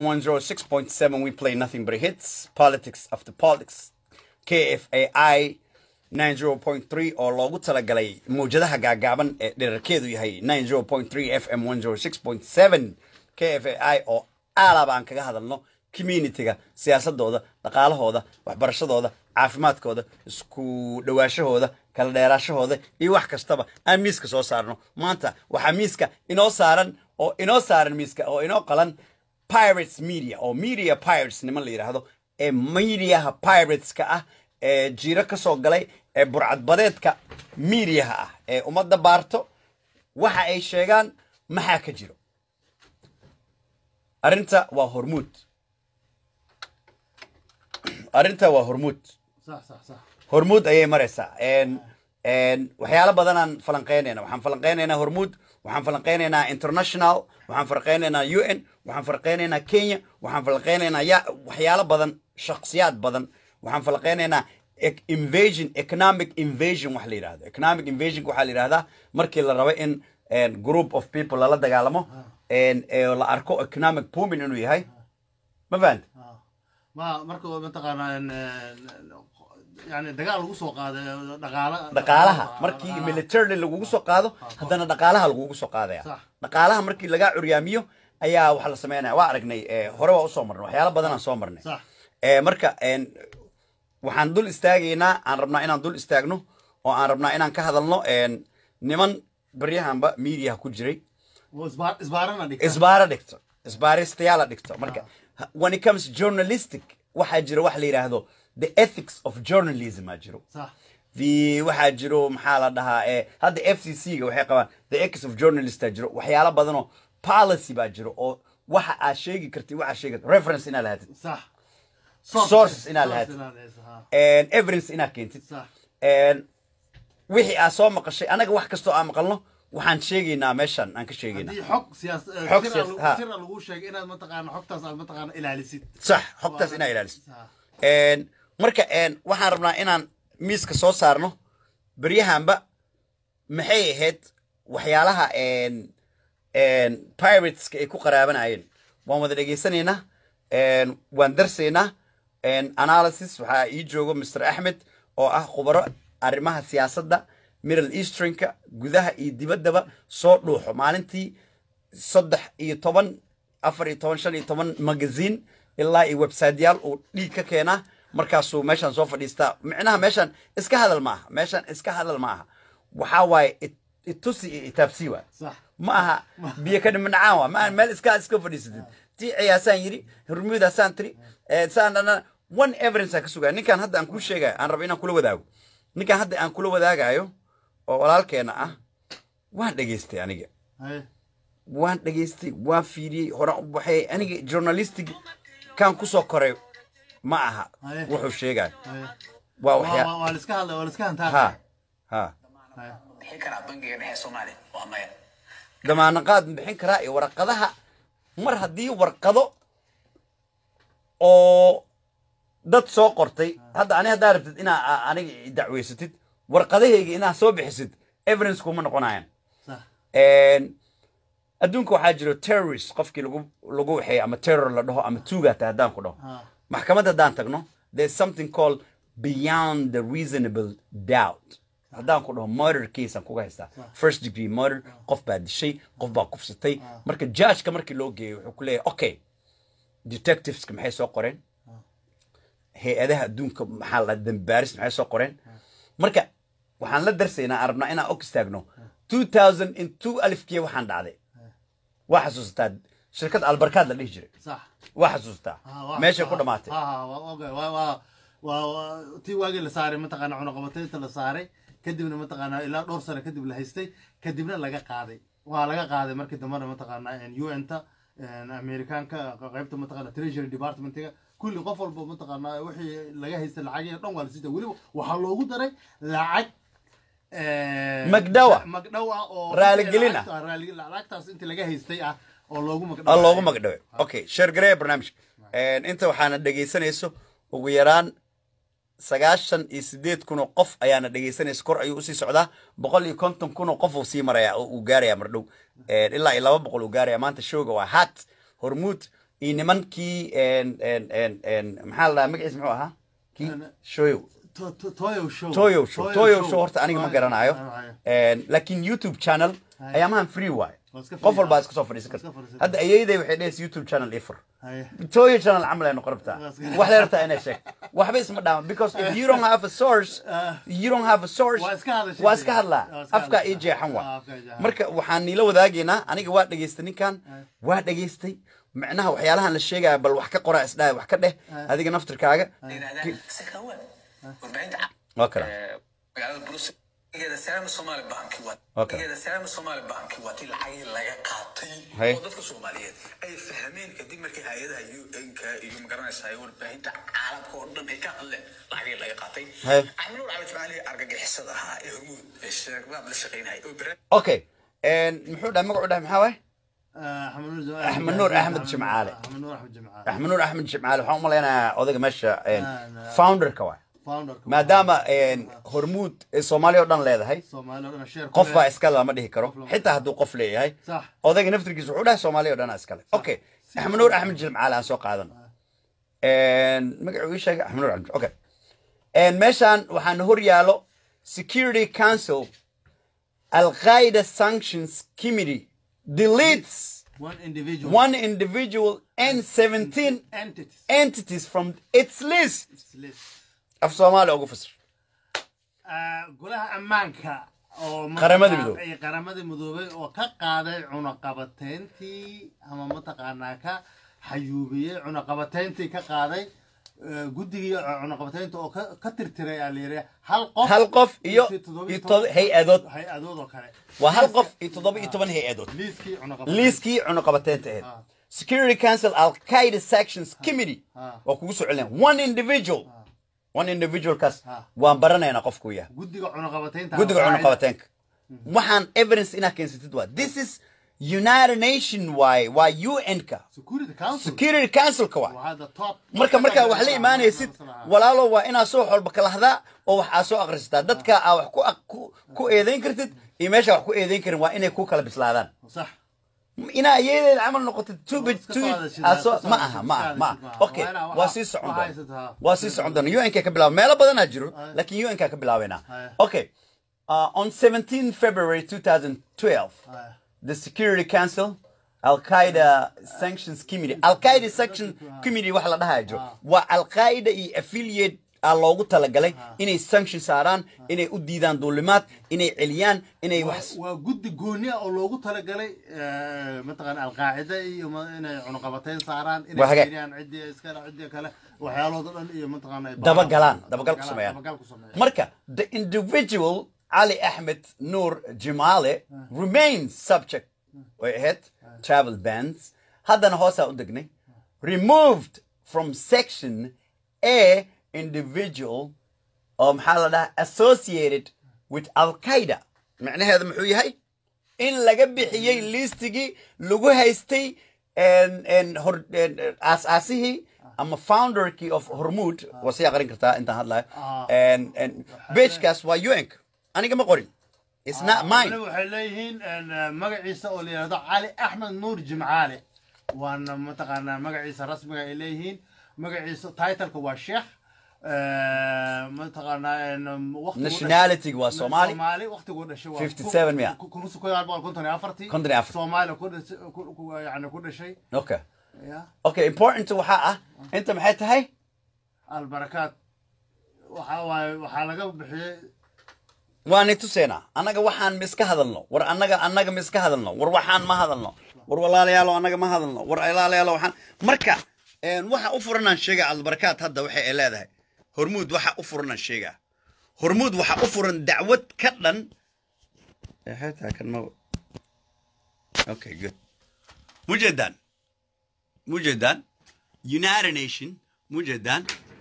106.7 we play nothing but hits politics after politics kfai 90.3 oo loogu talagalay mawjadaha gaagaaban ee dherarkeedu yahay 90.3 fm 106.7 kfai oo aalab aan kaga hadalno communityga siyaasadooda dhaqaalahooda waxbarashadooda caafimaadkooda isku dhawaashahooda kala dheeraashahooda iyo wax kastaba aan miiska soo saarno maanta waxaa miiska inoo saaran oo inoo saaran miiska oo inoo qalan pirates media oo media pirates niman la yidhaahdo ee mediaha pirateska ah ee jiiro ka soo galay ee burcadbadeedka mediaha ah ee ummadda baarto waxa ay sheegaan maxaa ka jiro arrinta waa hormuud arrinta waa hormuud صح صح صح hormuud ayay maraysaa n n waxyaalo badanaan falanqeynayna waxaan falanqeynaynaa hormuud waxaan falanqeynaynaa international waxaan falanqeynaynaa u n waxaan falanqeynaynaa kenya waxaan falanqeynaynaa ya waxyaalo badan shakhsiyaad badan waxaan falanqeynaynaa ec- invasion economic invasion wax la yidhahdo economic invasion waxaa la yidhahdaa markii la rabo in n group of people lala dagaalamo n ee la arko economic booming inuu yahay ma fahanta آه. ما مركو متقانا يعني دقال lagu soo qaaday dhaqaala dhaqaalaha markii militarily lagugu soo qaado haddana dhaqaalaha lagugu soo qaadaya Sax. dhaqaalaha markii lagaa curyaamiyo ayaa waxa la sameynaya waa aragnay eh, hore waa usoo marnay waxyaalo badanaan soo marnay صح Eh, marka en, waxaan dul istaagaynaa aan rabnaa inaan dul istaagno oo aan rabnaa inaan ka hadalno en, niman baryahanba mediaha ku jiray واسبار اسبارنا دي isbaara dhigto isbaaristayaala dhigto marka when it comes journalistic waxaa jira wax la yidhaahdo the ethics of journalism aa jiro صح the waxaa jiro maxaa la dhahaa ee hadda f c c ga waxay qabaan the ethics of journalist aa jiro waxyaalo badan oo policy baa jiro oo waxa aad sheegi kartid waxaa sheegi reference inaad lahaatid صح Sources inaad lahayd. lahayd and evidence inaad keentid صح and wixii aad soo maqashay anaga wax kastoo aan maqalno waxaan sheegaynaa meeshan aan ka sheegaynaa haddii xog siyaas Xog sir siyaas- lagu- ha. sir lagu sheegay inaad mataqaana xogtaas aad mataqaana ilaalisid sax xogtaas inaa ilaalisid صح En, marka en, waxaan rabnaa inaan miiska soo saarno beryahanba maxay ahayd waxyaalaha en, en, pirateska ay ku qaraabanayeen waan wada dhegaysanaynaa en, waan darsaynaa en, analysis waxaa ii joogo mr axmed oo ah khubaro arrimaha siyaasadda middle easternka gudaha iyo dibaddaba soo dhuuxo maalintii saddex iyo toban afar iyo toban shan iyo toban magazine ilaa iyo websiteyaal uu dhiig ka keenaa markaasuu meeshaan soo fadhiistaa micnaha meeshaan iska hadal ma aha meeshaan iska hadal ma aha waxaa waaye it- itusi iyo itaabsii waa صح ma aha biyo ka dhimanacaan waa ma aha meel iska iska fadhiisatid tii ciyaasaan yidhi hormuudaasaan tiri eh, saan dhana one evidence aan ka sugaya ninkan hadda aan kuu sheegayo aan rabo inaan kula wadaago ninkan hadda aan kula wadaagayo oo walaalkeena ah waan dhegaystay aniga هاي waan dhegaystay waan fiiriyey horaan u baxay aniga journalistic kan kusoo koray ma aha Aye. wuxuu sheegaya هاي waa waa waxyaa waa la iska hadlay waa la iska ha hantaa ha هاي bixin karaa bangiga dhexe soomaaliya waa maya damaanaqaad ma bixin karaa iyo warqadaha mar haddii warqado oo dad soo qortay hadda ani haddaa rabtid inaa a- aniga i dacweysatid warqadahayga inaa soo bixisid evidence kuma noqonayaan صح En, adduunka waxaa jiro terrorist qofkii lagu lagu waxeey ama terror la dhaho ama tuugata haddaan ku dhaho ها maxkamad haddaan tagno there's something called beyond the reasonable doubt haddaan ku dhaho murder case aan kuga haystaa first degree murder qof baa dishay qof baa kufsatay marka judgeka markii loo geeyo wuxuu ku leeyahay okay detectiveska maxay soo qoreen hay-adaha adduunka maxaa la dambaaris maxay soo qoreen marka waxaan la darsaynaa aan rabnaa inaan og istaagno 2000 in two alifkii waxaan dhacday waa xasuusataa shirkad albarkaad la dhihi jiray صح waa xasuusataa ها واحد. meeshay ku ها- dhamaatay ها ها وا- اوكي وا وا وا tii waagii la saaray mataqaana cunaqabataynta la saaray kadibna mataqaana ilaa dhowr sano kadib la haystay kadibna laga qaaday waa laga qaaday markii dambena mataqaana un-ta amerikaanka qaybta mataqaana treasury departmentiga kulli qof walba mataqaana wixii laga haystay lacagii dhan waa la siita weliba waxaa loogu daray lacag eh, Magdhawa. magdhawa oo Raaligelin ah. lacagta- raali- lacagtaas intii laga haystay ah oo loogu oo magdhawa loogu magdhaway okay sheer gareeya barnaamijka inta waxaana dhegaysanayso ugu yaraan sagaashan iyo sideed kun oo qof ayaana dhegaysanaysa kor ayuu usii socdaa boqol iyo konton kun oo qof uu sii maraya oo uu gaaraya mardhow ilaa iyo laba boqol uu gaaraya maanta showga waa hat hormuud iyo nimankii en- en- en- en, maxaa la dhahaa magaciis muxuu ahaa kii En- shoyo To- to- toyo show toyo show toyo show horta aniga ma Toyo- garanayo Haye. En, laakiin youtube channel Haye. ayaamahan free waaye Waa iska free, qof walbaa ah. iska soo fadhiisan Waa iska karta fadhiisan hadda ayeyday waxay dhehaysa youtube channel ifur Haye. toyo channel camal ay noqon rabtaa Waa iska- wax la rabtaa inay sheeg waxba isma dhaama because if you don't have a source Ah. you don't have a source Waa iska hadashay. waa iska hadlaa Waa iska afkaa hadashaa. ii jeexan Ah, waa afkaa ii jeexan. marka waxaan niila wadaagaynaa aniga waa dhegaystay ninkan waa dhegaystay macnaha waxyaalahan la sheegaya bal wax ka qora isdhaha wax ka dheh adiga naftirkaaga yidhahdaan sakawan warbaahinta ca- waa kala ee, magaalada Brussels geeda salaam Somali Bank waa Okay. geeda salaam Somali Bank waa tii lacag laga qaatay Hay. oo dadka Soomaaliyeed ay fahmeen kadib markii hay'adaha UN-ka iyo magaranaysa ay warbaahinta caalamka oo dhan ay ka hadleen lacag laga qaatay Hay. Axmed Nuur Cali Jamaali argagixisada ahaa ee hormuud ee shabaab la shaqeynayay oo bere okay En, muxuu dhahay magacu dhahay maxaa waay Ah, Axmed Nuur- Axmed Nuur Axmed Jimcaale. Axmed Nuur Axmed Jimcaale. axmed nuur axmed jimcaale waxaan u malaynayaa odayga meesha en, Ah, no. founderka waay Founder-ka. maadaama en, hormuud ee soomaaliya oo dhan leedahay Soomaali oo dhan share ku qof leh. baa iskale lama dhihi karo Qof lama- xitaa hadduu qof leeyahay Sax. odayga naftirkiisa wuxuu dhahay soomaaliya oo dhanaa iskale okay axmed nuur axmed jimcaale aan soo qaadan magacuu ii sheegay axmed nuur axmed okay En, meeshaan waxaan hor yaalo security council al-qaida sanctions committee deletes One individual. one individual and 17 entities. entities from its list It's list. af soomaaliya ugu fasir Ah, golaha ammaanka oo Qaramada mataqaa- Midoobay. ay qaramada midoobay oo ka qaaday cunaqabateyntii ama mataqaanaa ka xayuubiyey cunaqabateyntii ka qaaday eh, guddigii cunaqabateynta oo ka ka tirtiray aa layidhi hal qof hal qof iyo toddoba iyo iyo to- hay-adood hay-adood oo kale waa hal qof iyo toddoba iyo toban hay-adood liiskii cunaqabateynta liiskii cunaqabateynta ahayd Ah. security council al-qaida sections committee Ah. waa kugu soo celinaya one individual one individualkaas Ah. waan baranaynaa qofkuu yahay guddiga cunaqabateynta guddiga Qaacida. cunaqabateenka waxaan evidence inaa keensatid waa this is united nation waaye waa un-ka security council security councilka waa waa the top marka markaa wax la imaanaysid walaalo waa inaa soo xolba kalahdaa oo wax aa soo akhrisataa dadka aa wax ku aq- ku- ku eedayn kartid iyo meesha wax ku eedayn karin waa inay ku kala bislaadaan sax inaa iyadeeda camal noqotid two bit iska two soo bit hadashid, aa soo iska soo ma hadashid, aha ma iska aha ma hadashid, ma aha aha. okay Waa inaa waa waxa- sii socon waxa doona haysataa. waa sii socon doona un-ka ka bilaaba meelo badanaa jiro Aye. laakiin un-ka ka bilaabaynaa Aye. okay uh, on 17 february 2012 Aye. the Security Council, Al Qaeda Sanctions Committee. Al Qaeda Sanction Committee waxa la dhahayo jiro. Waa Al Qaeda iyo affiliate aa loogu talagalay inay sanction saaraan, inay u diidaan duulimaad, inay celiyaan, inay wax waa guddi gooni ah oo loogu talagalay eh, mataqaan alqaacida iyo ma- inay cunaqabateyn saaraan Waa inay hagaag. fiiriyaan ciddii iskale ciddii kale waxyaalahooda dhan iyo mataqaan ay dabagalaan, baaraan. dabagal ku sameeyaan. dabagal ku sameeyaan Marka the individual Ali Ahmed Noor Jimale remains subject way ahayd travel bans. Haddana hoosaa u degnay. Removed from section A individual oo maxaa la dhahaa associated with al-qaida macnaheedu muxuu yahay in laga bixiyey listigii lagu haystay en- en hor- en- aas-aasihii ama founderkii of hormuud waa sii aqrin kartaa intaan hadlayo Ah. En- en bejkaas waa un aniga ma qorin It's not mine waliba waxay leeyihiin en, eh, magaciisa oo la yidhahdo cali axmed nuur jimcaale waana mataqaanaa magaciisa rasmiga ay leeyihiin magaciisa titleka waa sheekh eh, mataqaanaa en, waqtigu Nationality waa dhashay- Soomaali. Soomaali waqtigu dhashay waa 57 miya? ku- ku- kun sagaal boqol konton iyo afartii Konton iyo afar. Soomaaliya ku dhashay ku- ku- yani ku dhashay okay ya okay important waxaa ah inta maxay tahay albarakaat waxa waaye waxaa laga bixiyey waani tuseynaa annaga waxaan ma iska hadalno war annaga annaga ma iska hadalno war waxaan ma hadalno war walaalayaalo annaga ma hadalno war ilaalayaalo waxaan marka een, waxa u furanaan sheega albarakaat hadda waxay ay leedahay hormuud waxa u furanaan sheegaa hormuud waxa u furan dacwad ka dhan Eh, xitaa kan ma okay good mujeedaan mujeedaan united nation mujeedaan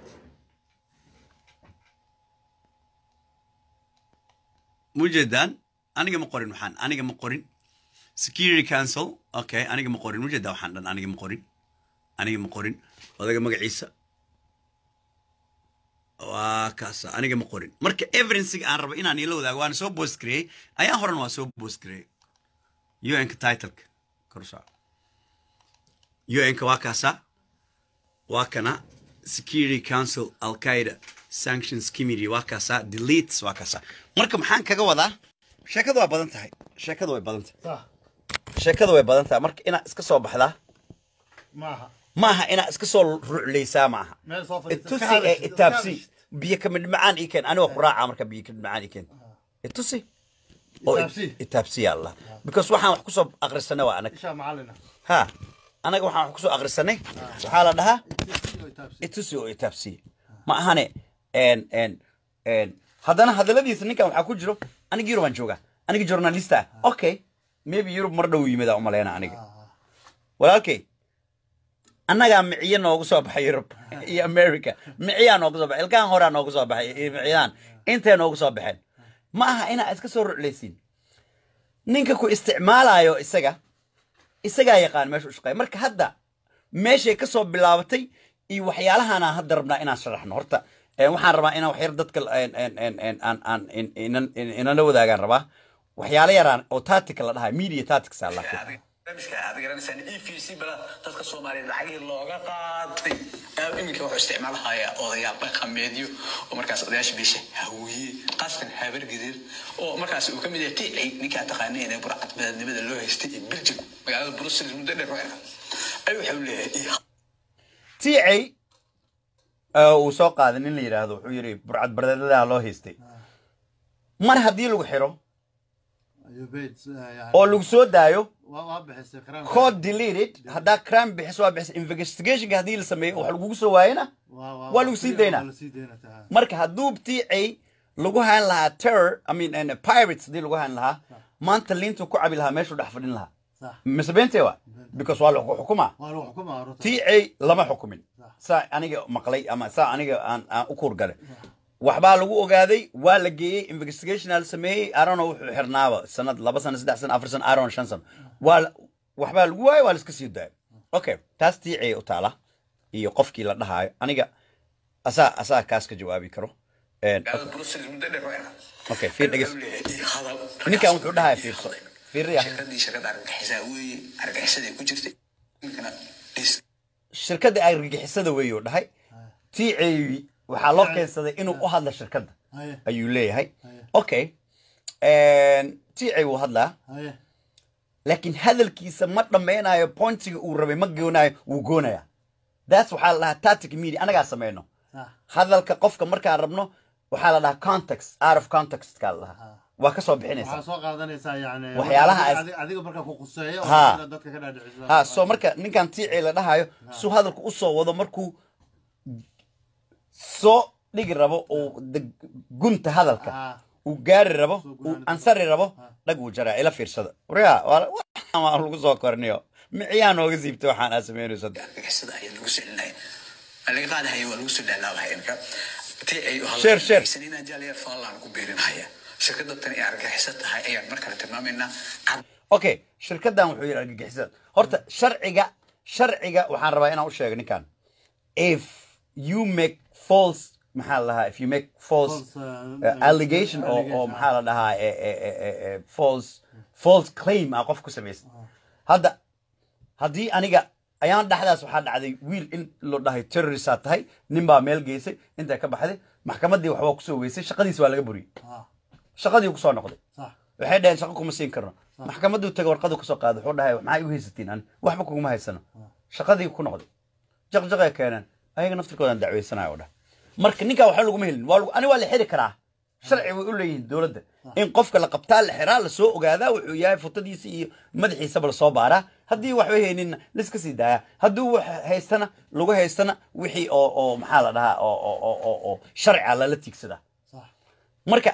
mujeedaan aniga ma qorin waxaan aniga ma qorin security council okay aniga ma qorin mujeedaa waxaan dhan aniga ma qorin aniga ma qorin odaga magaciisa waa kaasa aniga ma qorin marka evidencega aan rabo inaan ila wadaago waana soo post gareeyey ayaan horan waa soo post gareeyey un-ka titleka korsoc un-ka waa kaasaa waa kana security council al-qaida sanctions committee waa kaasaa deletes waa kaasaa marka maxaan kaga wadaa sheekadu waa badan tahay sheekadu way badan tahay صح sheekadu way badan tahay marka inaad iska soo baxdaa معها maaha inaad iska soo ruclaysaa maaha meel soo itusi ee itaabsi biyo kamid macaan ii keen anigoo quraaca marka biyo kamid macaan ii keen itusi oo Itaabsi. itaabsiya allah because waxaan wax kusoo aqrisanay waa anag isha macalina ha anaga waxaan wax kusoo aqrisanay waxaa la dhahaa itaabsi itusi oo itaabsiya ma ahane en en en haddana hadaladiisa ninkan waxaa ku jiro aniga yurub aan joogaa aniga journalista ah okay maybe yurub mar dhow yimid aan umaleyna aniga walaalkay annagaa miciye noogu soo baxay yurub iyo america miciyaa noogu soo baxay ilkaan horaa noogu soo baxay iyo miciyaan intay noogu soo baxeen ma aha inaa iska soo ruclaysiin ninka ku isticmaalayo isaga isagaa yaqaan meesha u shaqeeya marka hadda meeshay ka soo bilaabatay iyo waxyaalahan aan hadda rabnaa inaan sharaxno horta eh, waxaan rabaa inaan waxyar dadka en- en- en- en- aan aan in- inan- in- inala wadaagaan rabaa waxyaalo yaraan oo tactica la dhahay media tactics aa la Adiga- barnaamijka aad garanaysaan e v c bala dadka soomaaliyeed lacagihii looga qaatay Aad iminka wuxuu isticmaalahaya odayaal dhaqameedyo oo markaas odayaasha bisha hawiye qaaskan habar gidir oo markaas uu ka mid yahay ticay ninkaa taqaaneen ee burcad badanimada loo haystay ee belgium magaalada brussels muddo dheer waxay ay wuxuu leeyahay "Ii tiicay oo uu soo qaaday nin la yidhaahdo wuxuu yidhi burcad bardeedadaa loo haystay mar haddii lagu xiro ayubeyd oo lagu soo daayo waa bixisay qaraanka code deleted haddaa crime bixiso waa bixisa investigationka haddii la sameeyo wax lagugu soo waayena waa lagu sii daynaa. waa la sii daynaa taa marka hadduu tiicay lagu hayn lahaa terror i mean and pirates haddii lagu hayn lahaa maanta liintu ku cabi lahaa meeshuu dhex fadhin lahaa صح mise beentee wa because waa lagu xukumaa waa lagu xukumaa runta tiicay lama xukumin saa aniga maqlay ama saa aniga aan aan u kuurgalay waxbaa lagu ogaaday waa la geeyey investigational la sameeyey arono wuxuu xirnaaba sanad laba sano saddex sano afar sano aron shan sano waa la- waxbaa lagu waayey waa la iska sii daayay okay taas tiicay u taala iyo qofkii la dhahaayo aniga asaa asaa kaas ka jawaabi karo En, magaalada brussels muddo dheer waxay okay fiir dheges wuxuu leeyahay "Ii hadal." ninkan wuxuu dhahay fiirso fiiriya shirkadii shirkada argagixisaa weeye argagixisada ay ku jirtay ninkana dhis shirkadda argagixisada weeyuu dhahay tiicay waxaa loo keensaday inuu u hadla shirkadda haye ayuu leeyahay Haye. okay tiicay wuu hadlaa haye laakiin hadalkiisa ma dhammaynayo pointiga uu rabay ma goonayo wuu goonaya that's waxaa la dhahaa tactic media anagaa sameyno صح hadalka qofka markaan rabno waxaa la dhahaa context out of context kaa la dhahaa waa ka soo waxaa bixinaysaa soo qaadanaysaa yani Waxyaalaha adiga- as- adiga- adiga markaa ku quseeyo oo Ha. inaad dadka ka dhaadhiciso ha so marka ninkan tiicay la dhahayo suu hadalka u soo wado markuu soo dhigi rabo uu de- gunta hadalka Ha. uu gaari rabo Soo uu gunaanado. ansari rabo dhag uu jaraa ila fiirsada waryaa waa waxaan waa lagu soo korniyo miciyaa nooga siibtay waxaan aad samaynayso argagixisada ayaa lagu soo celinaya waa laga qaadahaya waa lagu soo dhalaabahaya imka tii ay u Share, share. hadlaysanina jaaliya faalaan ku beerinahaya shirkada tan ay argagixiso tahay ayaan mar kale tilmaamaynaa cad okay shirkaddan wuxuu yidhi argagixisada horta sharciga sharciga waxaan rabaa inaan u sheego ninkan if you make false maxaa la dhahaa if you make false False, uh, uh, allegation oo oo allegation, maxaa la dhahaa eh, eh, eh, eh, eh, false false claim ah qof ku samaysan hadda haddii aniga ayaan dhexdaas waxaa dhacday wiil in loo dhahay terroristaad tahay nin baa meel geysay intay ka baxday maxkamaddii waxbaa kusoo weysay shaqadiis waa laga buriyey Ha. shaqadii kusoo noqday صح waxay dhaheen shaqo kuma siin karno maxkamaduu tagay warqadu kasoo qaaday wuxuu dhahay maxaa igu haysatiin an waxba kuguma haysano shaqadii ku noqday jaqjaqay keeneen ayaga naftirkoodan dacweysanayo oo dhah marka ninkaa waxba laguma helin waa lagu- ani waa la xiri karaa sharci way u leeyihiin dowladda in qofka la qabtaa la xiraa lasoo ogaadaa wuxuu yahay futadiisa iyo madaxiisaba lasoo baaraa haddii waxba hayninna laiska sii daayaa hadduu wax haystana lagu haystana wixii oo oo maxaa la dhahaa oo oo oo oo oo sharciga lala tiigsadaa صح marka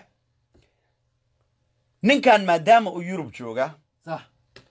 ninkan maadaama uu yurub jooga صح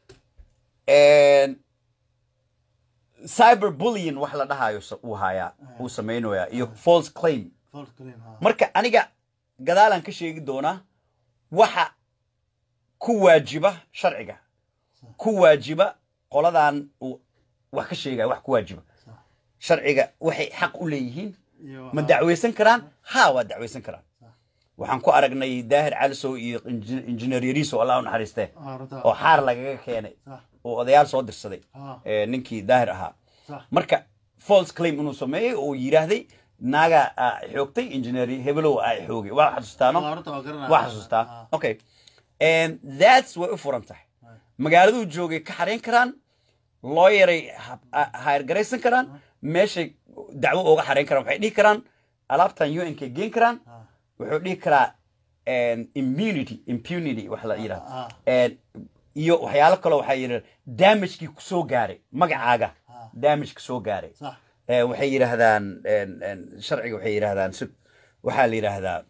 cyber bullying wax la dhahayo sa- uu hayaa uu samaynayaa iyo false claim فولت كريم ها marka aniga gadaalaan ka sheegi doonaa waxa ku waajiba sharciga ku waajiba qoladan uu wax ka sheegaya wax ku waajiba sharciga waxay xaq u leeyihiin iyo ma dacweysan karaan ha waa dacweysan karaan waxaan ku aragnay daahir calisow iyo inji- injineer yariiso allah u naxariistee Ah, runta. oo xaar lagaga keenay Sax. oo odayaal soo dirsaday Ah. ee, ninkii daahir ahaa Sax. marka false claim inuu sameeyey oo yidhaahday naaga aa xoogtay injineer hebelow aa xoogay waa xasuustaano Ah, runta waa garanaya. waa xasuustaa Ah. okay And that's way u furan tahay magaaladuu joogay ka xarayn karaan looyaray hayrgaraysan karaan meeshay dacwo uga xarayn karaan waxay dhihi karaan alaabtan un k geen karaan Ah. wuxuu dhihi karaa immunity impunity wax la Ah. yidhahdo iyo waxyaalo kaloo waxaa yidhahda damagekii kusoo gaaray magacaaga Ah. damage kusoo gaaray Sax. Eh, waxay yidhaahdaan en- en, sharciga waxay yidhaahdaan sug waxaa la yidhaahdaa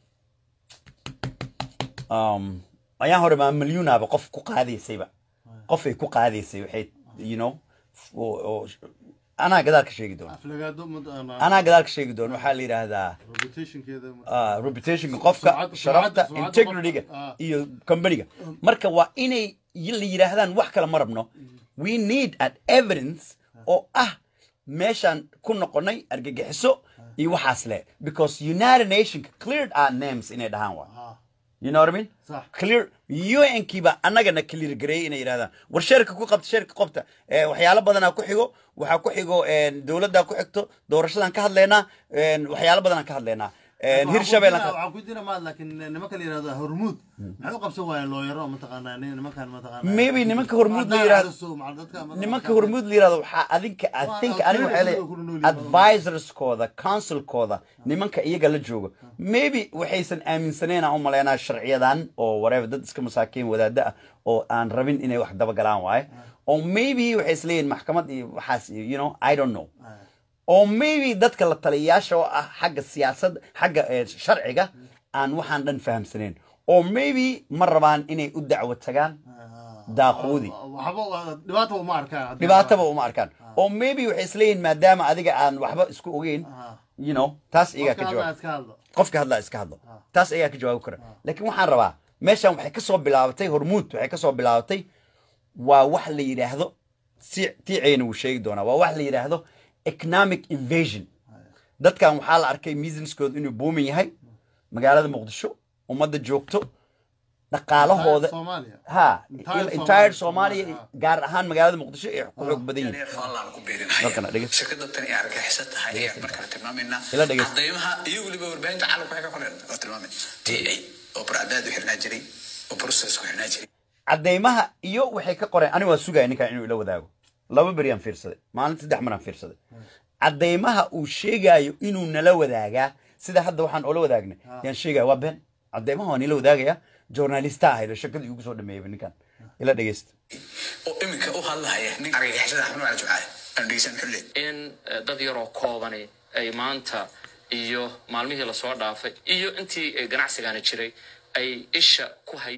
um, ayaan hore maa milyunaaba qof ku qaadaysayba qofay ku qaadaysay waxay you know oo- oo- anaa gadaal ka sheegi doona aflagaado mad- ana- anaa gadaal ka sheegi doona waxaa la yidhaahdaa reputationkeeda ah, reputationka qofka Sumcadda- sharafta sumcadda integrityga qofka, ah. iyo companyga marka waa inay y- la yidhaahdaan wax kale ma rabno we need an evidence oo ah meeshaan ku noqonay argagixiso iyo waxaas le because united nationka cleared our names inay dhahaan waa Ah. you know what I mean? Sax. clear UN-kiiba annagana clear gareeyay inay yidhahdaan war sheerka ku qabta sheerka qabta Eh, waxyaalo badanaa ku xigo waxaa ku xigo dowladdaa ku xigto doorashadan ka hadlaynaa eh, waxyaalo badanaan ka hadlaynaa Eh, hirshabeellaan ka waxaan ku dira maad laakiin nimanka la yihahdo hormuud maxay u qabsan waayeen looyaro mataqaanaa nin- nimankan mataqaanaa Maybe nimanka Hormuud la yiraahdo- Cadaadis oo macal dadka mataqaanaa- nimanka hormuud la yirahdo waxaa adinka i Waa- think waa aniga waxay kuwa ku nool yihiin. advisorskooda councilkooda nimanka iyaga la joogo maybe waxaysan aaminsaneyn aan u maleynaa sharciyadan oo whatever dad iska masaakiin wadaada ah oo aan rabin inay wax dabagalaan waaye oo maybe waxay isleeyihin maxkamad iyo waxaas iyo you know i don't know Ah. oo maybe dadka la taliyayaasha oo ah xagga siyaasadda xagga eh, sharciga aan waxaan dhan fahamsaneyn oo maybe ma rabaan inay u dacwo tagaan daaquudi waxba waa- dhibaata uma arkaan dhibaataba uma arkaan oo maybe waxay isleeyihin maadaama adiga aan waxba isku ogeyn Ah. you know taas iyagaa ka Qofka jawaab hadlaa iska hadlo qofka hadlaa iska hadlo taas ayaa ka jawaabi kara laakiin waxaan rabaa meeshan waxay ka soo bilaabatay hormuud waxay ka soo bilaabatay waa wax la yidhaahdo si tiicayna wuu sheegi doonaa waa wax la yidhaahdo economic invasion dadkan waxaa la arkay businesskooda inuu boomin yahay magaalada muqdisho ummadda joogto dhaqaalahooda Soomaaliya ha Entire entire Soomaaliya, soomaaliya Soomaaliya. gaar ahaan magaalada muqdisho ay ku xoog badan yihiin faallaan ku Halkan, beerinaya dhegeysta. shirkada tan ee argagixisa tahay ayaa markale tilmaamaynaa Ila dhegeysta. cadaymaha iyo weliba warbaahinta caalamka waxay ka qoreen oo tilmaamay t a oo barcadaad u xirnaa jiray oo process ku xirnaa jiray cadeymaha iyo waxay ka qoreen aniga waa sugaya ninkan inuu ila wadaago laba beriyaan fiirsaday maalin saddex maraan fiirsaday cadeymaha uu sheegaayo inuu nala wadaagaa sida hadda waxaan oola wadaagnay yaan sheegaya waa been cadeymaha waan ila wadaagaya journalista ahayd oo shakadii ugu soo dhameeyay ninkan ila dhegeysta oo iminka u hadlahaya nin argagixisada axmed wacali jumcaale aan dhegeysan xulle in eh, dad yaroo koobani ay maanta iyo maalmihii lasoo dhaafay iyo intii eh, ganacsigani jiray ay isha ku hay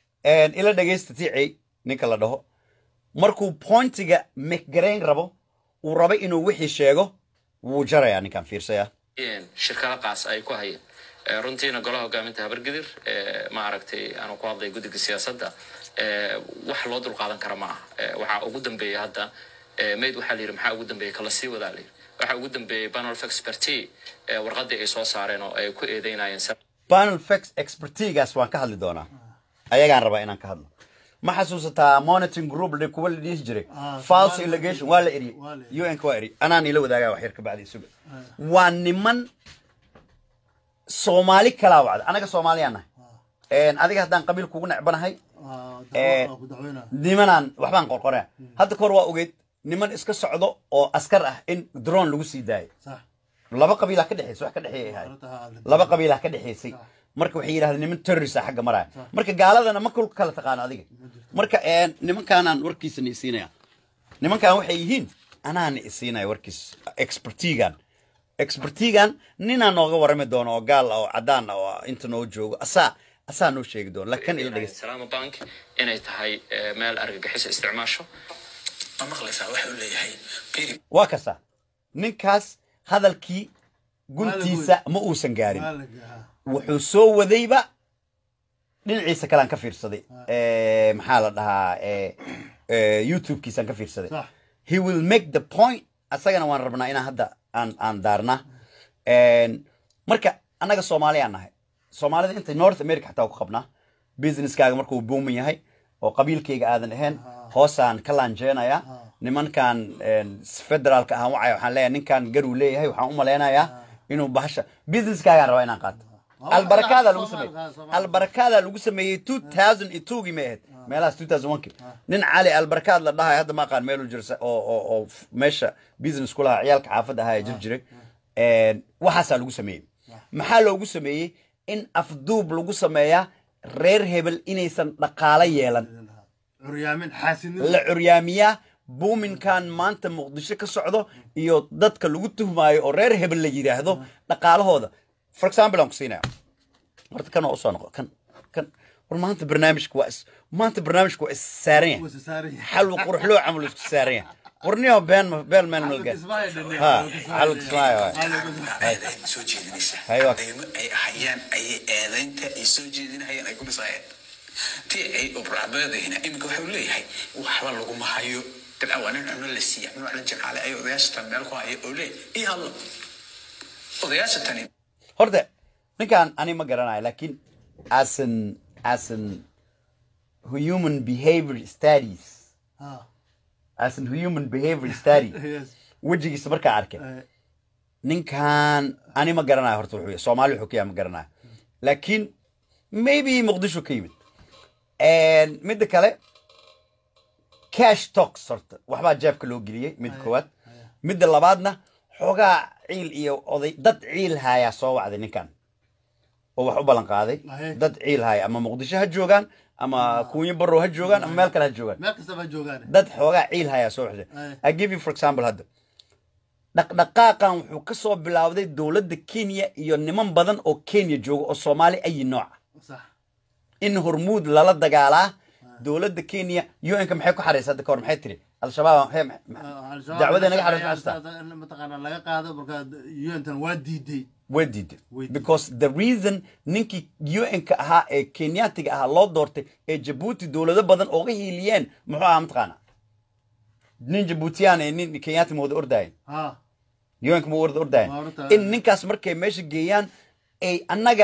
ila dhegeysta ticey ninka la dhaho markuu pointiga mcgarayn rabo uu rabo inuu wixii sheego wuu jarayaa ninkan fiirsaya in shirkada qaas ay ku hayeen Eh, runtiina golaha hogaaminta habargidir eh, ma aragtay aanu ku hadlay guddiga siyaasadda eh, wax loo dulqaadan kara ma aha Eh, waxaa ugu dambeeya hadda eh, mayd waxaa la yidhi maxaa ugu dambeeya kala sii wadaa la yidhi waxaa ugu dambeeyey panel of expertise eh, warqaddii ay soo saareen oo ay ku eedeynayeen sar- panel fax expertigaas waan ka hadli doonaa ayagaan rabaa inaan ka hadlo ma xasuusataa monitoring group la- kuwa la dhihi jiray Ah, false Somali- allegation waa la eriyey waa la eriyey. un-ka waa eriyey anaan ila wadaagaa wax yar ka bacdi isuga waa niman soomaali kalaa wacda anaga soomaaliyaan nahay adiga haddaan qabiil kugu necbanahay Ah, Eh, dacwo- ku dacweynaa. nimanaan waxbaan qorqorea hadda kahor waa ogeyd niman iska socdo oo askar ah in drone lagu sii daayay Sax. laba qabiilaa ka dhexeysa wax ka dhexeeyay ahayd Arrinta ha hadlin. laba qabiilaa ka dhexeysay marka waxay yidhahdeen niman terrorist ah xagga maraya marka gaaladana ma kulka kala taqaano adiga marka een, nimankaanaan warkiisa ni isiinaya nimankan waxay yihiin anaana isiinaya warkiis expertigan expertigan ninaa nooga warami doono oo gaal ah oo cadaan ah oo inta noo joogo asaa asaa noo sheegi doono lakin ila dhegeysta salaama bank inay tahay eh, meel argagixisa isticmaasho ma maqlaysaa waxa uu leeyahay biri waa kasa ninkaas hadalkii guntiisa ma uusan gaarin Waa la gahaa. wuxuu soo wadayba dhinaciisa kalean ka fiirsaday Eh, maxaa la dhahaa eh, eh, youtube-kiisaan ka fiirsaday Sax. he will make the point asagana waan rabnaa inaan hadda aan aan daarna En, marka annaga soomaaliyaan nahay soomaalida inta north america xataa ku qabnaa businesskaaga markuu booman yahay oo qabiilkayga aadan ahayn hoosaan ka laanjeenaya nimankan federaalka ahaan wacaya waxaan leeyahay ninkan garuu leeyahay waxaan u malaynayaa inuu bahasha businesskaagaan rabaa inaan qaato Waa albarakaada lagu Soomaali- sameeyey Soomaali- albarakaada lagu sameeyey two thousand iyo twogii may ahayd meelahaas two thousand one ki nin cali albarkaad la dhahay hadda ma aqaan meeluu jirsa oo oo oo f- meesha business ku lahaa ciyaalka xaafadda ahaa ee jir jiray waxaasaa lagu sameeyey maxaa loogu sameeyey in afduub lagu sameeyaa reer hebel inaysan dhaqaalo yeelan curyaamin xaasidnimo la curyaamiyaa buuminkan maanta muqdisho ka socdo iyo dadka lagu tuhmaayo oo reer hebel la yidhaahdo dhaqaalahooda for example aan ku siinaya horta kan oo usoo noqo kan kan war maanta barnaamijku waa is maanta barnaamijku waa is saaran yahay wasa saaran yahay xal qurux loo camal isku saaran yahay warniyo been ma been meel malga Kismaayo dhani. ha xal kismaayo waay eedayn soo jeedinaysa Hayo. deymo ay hayaan ayay eedaynta ay soo jeedinahayaan ay ku dhisayeen tii ay obraabeedayna iminka waxau leeyahay waxba laguma hayo dabcan waa nin cuno la siiya nin la jecaalay ay odayaasha tan meel ku haya oo leeyahay ii hadlo odayaasha tani horta ninkan ani ma garanayo laakiin as an as an human behavior studies Ha, as an human behavior study yes. wejigiisa markaa arkay Eh, ninkan ani ma garanayo horta wuxuu yahay soomaali wuxuu ka yahay ma garanayo laakiin maybe muqdisho ka yimid midda kale cash talks horta waxbaa jeebka loo geliyey midda koowaad midda labaadna xoogaa ciil iyo oday dad ciil haayaa soo wacday ninkan oo wax u ballan qaaday Ahe. dad ciil haaya ama muqdisho ha joogaan ama kuunyo barrow ha joogaan ama meel kale ha joogaan meel kastaba joogaan dad xoogaa ciil hayaa soo waxday Aye. i give you for example hadda dhaqdhaqaaqan wuxuu ka soo bilowday dowladda kenya iyo niman badan oo kenya jooga oo soomaali ayi nooca sax in hormuud lala dagaalaa dowladda kenya un-ka maxay ku xaraysa hadda kahor maxay tiri al-shabaab maxay- maxay- dacwada naga xaraysa maxay tahay? mataqaana laga qaado marka untan waa diiday way diiday Way diiday. because the reason ninkii un-ka ahaa ee kenyaatiga ahaa loo doortay ee jabuuti dowlado badan ooga hiiliyeen muxuu ahaa mataqaana nin jabuutiyaan ee nin kenyaati ma wada ordayen ha un-ka ma wada ordayen Waa horta- in ninkaas markay meesha geeyaan ay annaga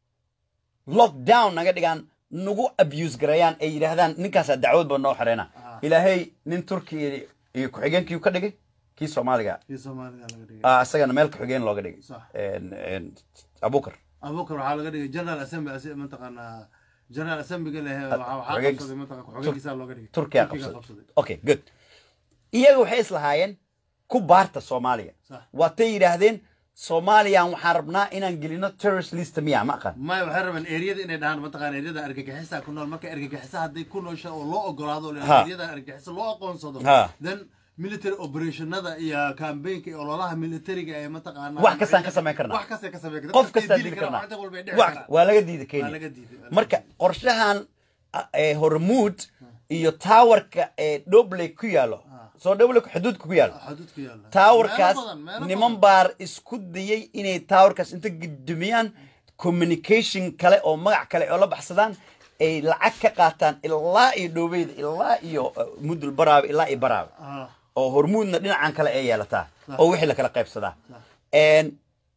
lockdown naga dhigaan nagu abuse gareeyaan ay yidhaahdaan ninkaasaa dacwad ba noo xareena Ah. ilaahay nin turki iyo ku-xigeenkii ka dhigay kii soomaaliga kii soomaaliga laga dhigay ah, isagana meel ku-xigeen looga dhigay Sax. En- en, abukar abubakar waxaa laga dhigay general assembly asi- mataqaana general assemblyga leh waxaa waxaa xogeenkiis- qabsaday mataqana ku-xigeenkiisa looga dhigay turkiya Turkiga qabsaday okay good iyaga waxay islahaayeen ku baarta soomaaliya Sax. waatay yidhaahdeen soomaaliyan waxaan rabnaa inaan gelino terrorist list miya ma aqaan maya waxay rabeen eriyada inay dhahaan mataqaana eriyada argagixisa ku nool marka argagixisa hadday ku noosha oo loo ogolaado oo Ha. eriyada argagixisa loo aqoonsado Ha. then military operationada iyo campaignka iyo ololaha militariga ee mataqaana Wax kastaan ka samayn karnaa. wax kasta ka samayn karnaa qof Dadka kastaa dili dili karaan, karnaa wax walba ay dhici Wax- karaan. waa laga diiday Waa kenya laga diiday, waa laga marka qorshahan ah, ee hormuud iyo taawarka ee dobley ku yaalo soo dobley xuduudka ku yaalo xuduudku yaalla taawarkaas Meelo badan, meelo niman badan. baar isku dayay inay taawarkaas inta gudumiyaan communication kale oo magac kale oo la baxsadaan ay lacag ka qaataan ilaa iyo dhoweyda ilaa iyo uh, mudul baraabe ilaa iyo baraabe Ah, oo hormuudna dhinacan kale ay yeelataa Sax. oo wixii la kala qaybsadaa Sax. En,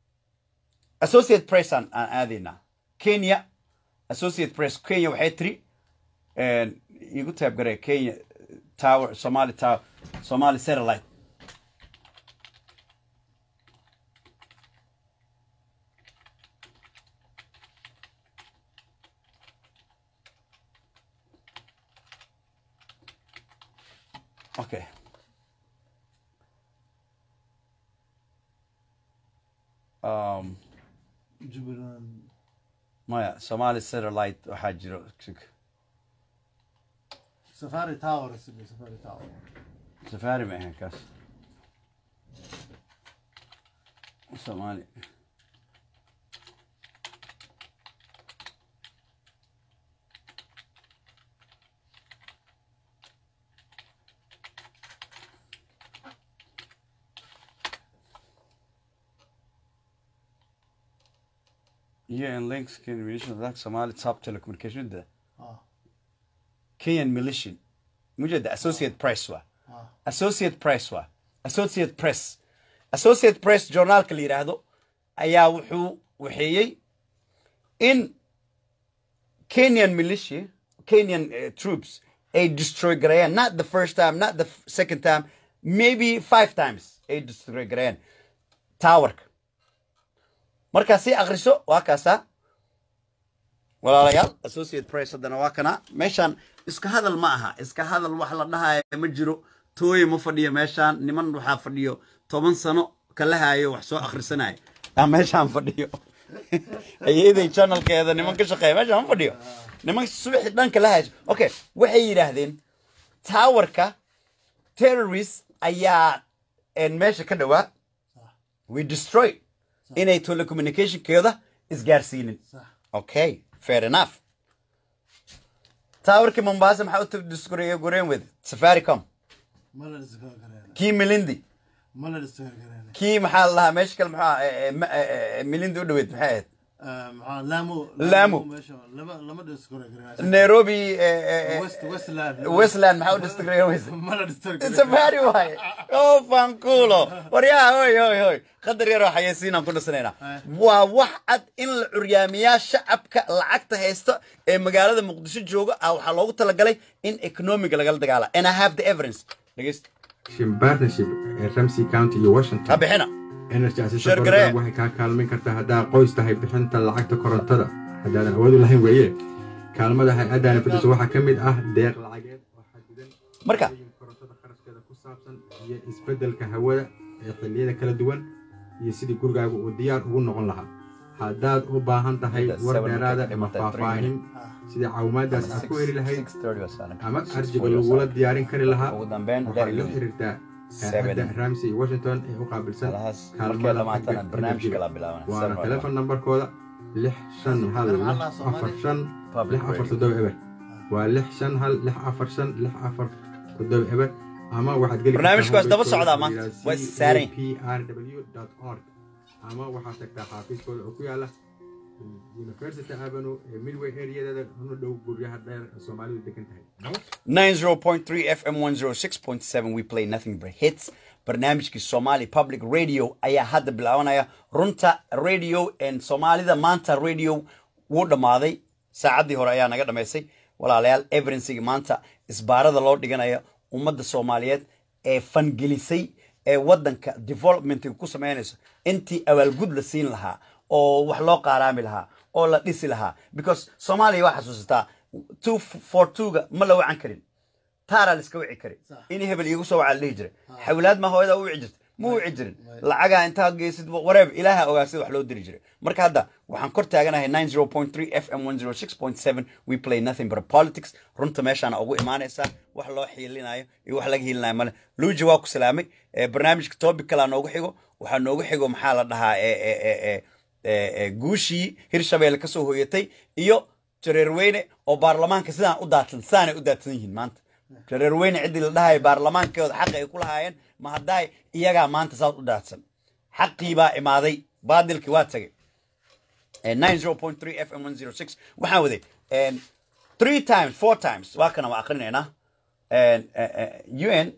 associate press aan aan aadaynaa kenya associate press kenya waxay tiri en, igu taabgaree kenya tower somali tower somali satellite okay um Jubaland. maya somali satellite waxaa jiro safari tower isle, safari tower safari ma ahayn kaas somali UN links Kenyan militia like Somali top telecommunication ده Ah, Kenyan militia مجد Associate Press waa ah. Associate Press waa Associate Press Associate Press journaalka la yiraahdo ayaa wuxuu waxeeyey in kenyan militia kenyan uh, troops ay destroy gareeyaan not the first time not the f- second time maybe five times ay destroy gareeyaan towerka markaa sii akriso waa kaasaa walaalayaal associate press haddana waa kana meeshaan iska hadal ma aha iska hadal wax la dhahaya ma jiro tooye ma fadhiyo meeshaan niman waxaa fadhiyo toban sano kala haayo wax soo akhrisanaya aa meeshaan fadhiyo ayeeday channelkeeda niman ka shaqeeya meeshaan ma fadhiyo niman subaxi dhan kala haayo okay waxay yidhaahdeen towerka terrorist ayaa een, meesha ka dhowaa we destroy inay telecommunicationkeeda isgaarsiinin صح Okay, fair enough. Towerkii Mombasa maxaa u disguraya gureen with Safaricom. ما لا نستغل كرينا Kii Milindi. ما لا نستغل كرينا Kii maxaa la lahaa meesha kale maxaa eh, eh, ma- eh, eh, Milindi u dhaweyd maxay ahayd? مع لامو لامو. ماشي لما لما نستغل كرينا Nairobi eh, eh, eh, ويست ويست لاند Westland maxaa u disguraya weyse? ما لا نستغل كرينا Safari waaye. Oh, fankulo. Waryaa hoy hoy hoy. Qadar yar oo xayeysiinaan ku dhisanaynaa. Eh. Waa wax cad in la curyaamiyaa shacabka lacagta haysta ee magaalada Muqdisho jooga ah waxaa loogu talagalay in economiga lagala dagaala. And I have the evidence. Dhegeysta. partnership ee Ramsey County iyo Washington Ha bixina. energy assistance Share program garee. waxay kaa kaalmayn kartaa haddaa qoys tahay bixinta lacagta korontada haddaadan awood u lahayn weeye kaalmada hay-addaani fidiso waxaa ka mid ah deeq lacageed oo xadidan Marka. shaqooyin korontada kharashkeeda ku saabsan iyo isbeddelka hawada ee xilliyada kala duwan iyo sidii gurigaagu uu diyaar ugu noqon lahaa haddaad u baahan tahay That's war seven dheeraada minutes, ama three faahfaahin sidii caawimaadaas aad ku heli lahayd 6:30 waa saaran. ama 6:40 arjiga waa lagula saaran. diyaarin kari lahaa Ugu dambeyn, waxaad la Daily xiriirtaa Seven. hay-adda ramsey washington ee u qaabilsan Halahaas kaalmada markay dhamaatana xagga barnaamijka energy-ga. kala bilaabanaya. waana Seven telefon nambarkooda lix shan hal Telefoon lix Allah Soomaali. afar shan Public lix afar radio. toddoba eber waa lix shan hal lix afar shan lix afar toddoba eber ama waxaad geli Barnaamijku waa daba socdaa maanta. Waa is saaran. prw.org ama waxaad tagtaa xaafiiskooda oo ku yaala university avenue ee midway areadeeda una dhow guryaha dheer ee soomaalidu degan tahay 90.3 FM 106.7 we play nothing but hits barnaamijkii Somali Public Radio ayaa hadda bilaabanaya runta radio and Soomaalida maanta radio wuu dhamaaday saacaddii hore ayaa naga dhamaysay walaalayaal evidencega maanta isbaarada loo dhiganayo ummadda Soomaaliyeed ee fangelisay ee wadanka developmentiga ku sameynayso intii abaalgud la siin lahaa oo wax loo qaaraami lahaa oo la dhisi lahaa because Soomaaliya waa xasuusataa two for two-ga ma la wacan karin taaraa la iska wici kari Sax. in hebel iigu soo wacaa la dhihi jiray xawlaad ma hooyada u wici jirta ma wici jirin lacagaa intaa geysid wareeb ilaaha ogaa sida wax loo diri jiray marka hadda waxaan kor taaganahay 90.3 fm 106.7 we play nothing but politics runta meeshaana ugu imaanaysaa wax loo xiilinayo iyo wax laga hiilinayo male luuji waa ku salaamay Eh, barnaamijka topic kalaa noogu xigo waxaa noogu xigo maxaa la dhahaa eh, eh, eh, eh, eh, eh, guushii hirshabeelle kasoo hoyatay iyo jareerweyne oo baarlamaanka sidaan u daadsan sidaanay u daadsan yihiin maanta jareerweyne ciddii la dhahay baarlamaankooda xaqa ay ku lahaayeen ma haddaay iyagaa maanta saas u daadsan xaqii baa imaaday baadilkii waa tagay Eh, 90.3 fm 106 waxaan waday eh, three times four times waa kana waa akrinaynaa Eh, eh, eh, un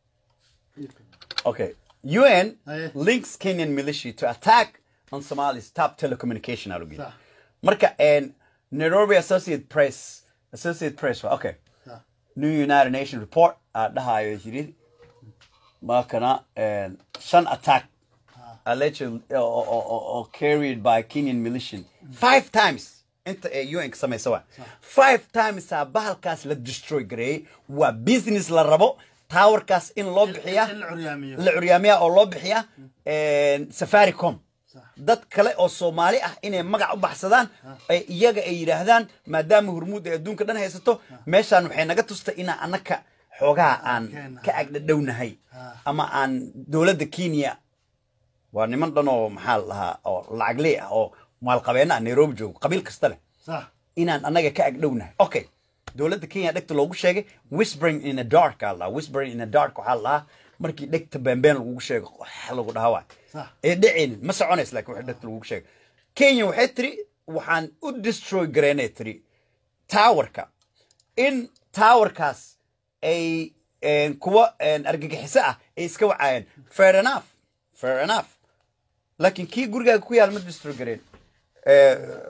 okay un Aye. links kenyan militia to attack on somali's top telecommunication alugii صح marka en nairobi associate press associate press waa okay صح new united nation report aa dhahayo yiri markana en, shan attack alleged or, or, or, or carried by kenyan militia five times inta ee un ka samaysa waa five times aa bahalkaas la destroy gareeyey waa business la rabo towerkaas in loo bixiya in la curyaamiyo. la curyaamiya oo loo bixiya en, safaricom صح dad kale oo soomaali ah inay magac u baxsadaan ay iyaga ay yidhaahdaan maadaama hurmuud ay adduunka dhan haysato meeshaan waxay naga tustay inaan annaka xoogaha aan Keena. ka agdhadhownahay Ah. ama aan dowladda kenya waa niman dhan oo maxaa la dhahaa oo lacagley ah oo maalqabeena ah nairobi joogo qabiil kasta leh صح inaan annaga ka agdhownahay okay dowladda kenya dhegta loogu sheegay whispering in a dark aa la dhahaa whispering in a dark waxaa la dhahaa markii dhegta beenbeen lagugu sheego wax lagu dhahaa waay صح ee dhicin ma soconaysa laakiin wax dhegta lagugu sheego kenya waxay tiri waxaan u destroy gareynay tiri towerka in towerkaas ay een, kuwa een, argagixiso ah ay iska wacaayeen fair enough fair enough laakiin kii gurigaaga ku yaal ma destroy gareen Eh,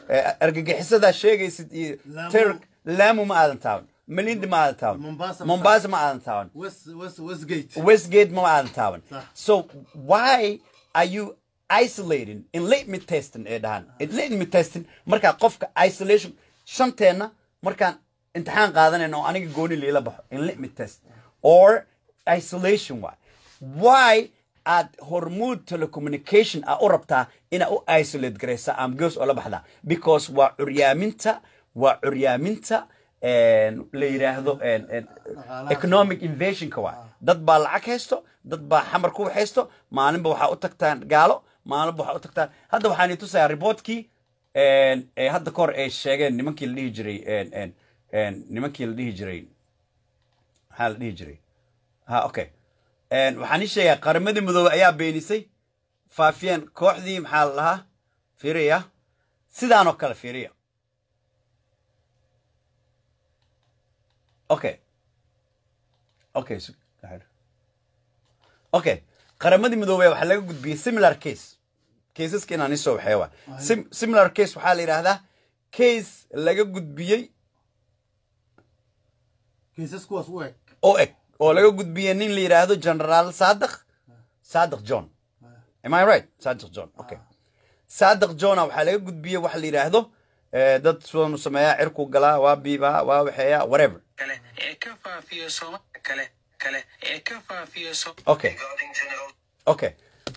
Eh, argagixisadaa sheegaysid iyo Lamu- Turk laamu ma aadan taaban malindi ma aadan taaban Mombasa ma mombasa ma aadan taaban west west westgate westgate ma aadan taaban Sax. so why are you isolating in litmus testing ee dhahaan in litmus testing markaa qofka isolation shanteenna markaan imtixaan qaadanayna oo aniga gooni liila baxo in litmus test or isolation why why aad hormuud telecommunication a u rabtaa inaa u isolate garaysa am goos oo la baxdaa because waa curyaaminta waa curyaaminta een, la yidhaahdo een, een, Dhaqaalaha. economic invasionka waa dad baa lacag haysto dad baa xamar ku haysto maalinba waxaa u tagtaan gaalo maalinba waxaa u tagtaan hadda waxaan tusayaa reportkii een, ee hadda kahor ay sheegeen nimankii la dhihi jiray een, een, een, nimankii la dhihi jiray maxaa la dhihi jiray ha okay Een, waxaan ii sheegaa qaramadii midoobey ayaa beenisay faafiyeen kooxdii maxaa la dhahaa fiiriya sidaan oo kale fiiriya okay okay su- dhaxal. okay qaramadii midoobey waxaa laga gudbiyey similar case caseska inaan isoo waxee waa Sim- similar case waxaa la yidhaahdaa case laga gudbiyey kiisas kuwaas u eg oo eg oo laga gudbiyey nin la yidhaahdo generaal saadiq saadiq john am i right saadiq john okay saadiq johna waxaa laga gudbiyey waxa la yidhaahdo eh, dad sidanu sameeyaa cirku galaa waa biibaa waa waxeeyaa whatever kale ee ka faafiya sooma kale kale ee ka faafiya so okay okay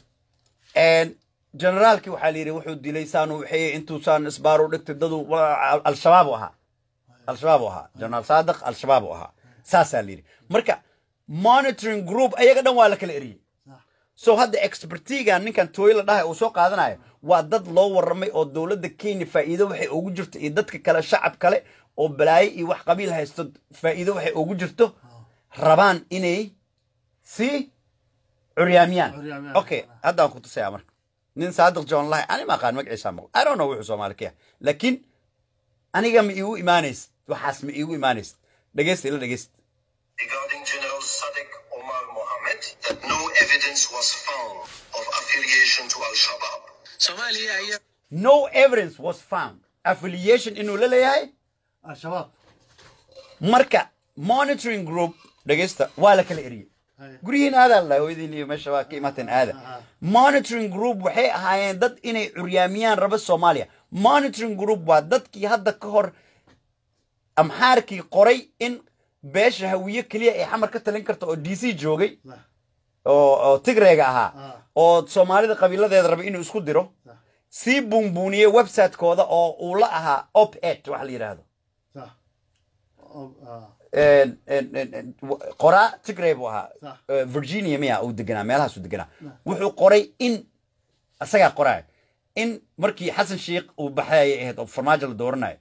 And generaalkii waxaa la yidhi wuxuu dilay saanu waxeeyey intuusaan isbaar u dhigtay dadu wa- al-shabaab u ahaa al-shabaab u ahaa generaal saadiq al-shabaab u ahaa saasaa la yidhi marka monitoring group ayaga dhan waa la kala eriyey so hadda expertiga ninkan tooyo la dhahay uu soo qaadanayo waa dad loo warramay oo dowladda kenya faa'iido waxay ugu jirto iyo dadka kale shacab kale oo balaayo iyo wax qabiil haysto faa'iido waxay ugu jirto rabaan inay sii curyaamiyaan Curyaamiyaan. okay haddaan ku tusayaa marka nin saadiq john lahay ani ma aqaan magaciisa maqo i don't know wuxuu soomaali ka yahay laakiin aniga ma iigu imaanaysid waxaas ma iigu imaanaysid dhegeysta ila dhegeysta regarding General Sadiq Omar Mohammed that no evidence was found of affiliation to Al Shabaab. soomaaliya ayaa no evidence was found affiliation inuu la leeyahay al-shabaab marka monitoring group dhegeysta waa la kala eriyey Haya. guryihiin aadaa la hooyadiin iyo meesha waa ka imaateen aada monitoring group waxay ahaayeen dad inay curyaamiyaan raba soomaaliya monitoring group waa dadkii hadda ka hor amxaarkii qoray in beesha hawiye keliya ay xamar ka talin karta oo d c joogay Sax. oo oo tigreega ahaa Ah. oo soomaalida qabiiladeeda raba inuu isku diro Sax. sii buunbuuniyey website-kooda oo uu la ahaa op ed wax la yidhaahdo sax Oh, ah. En- en- en- en- w- qoraa tigray buu ahaa Sax. Eh, virginia miya uu deganaa meelahaas uu deganaa wuxuu qoray in isagaa qoraaya in markii xasan sheikh uu baxayay ahayd oo farmaajo la dooranayo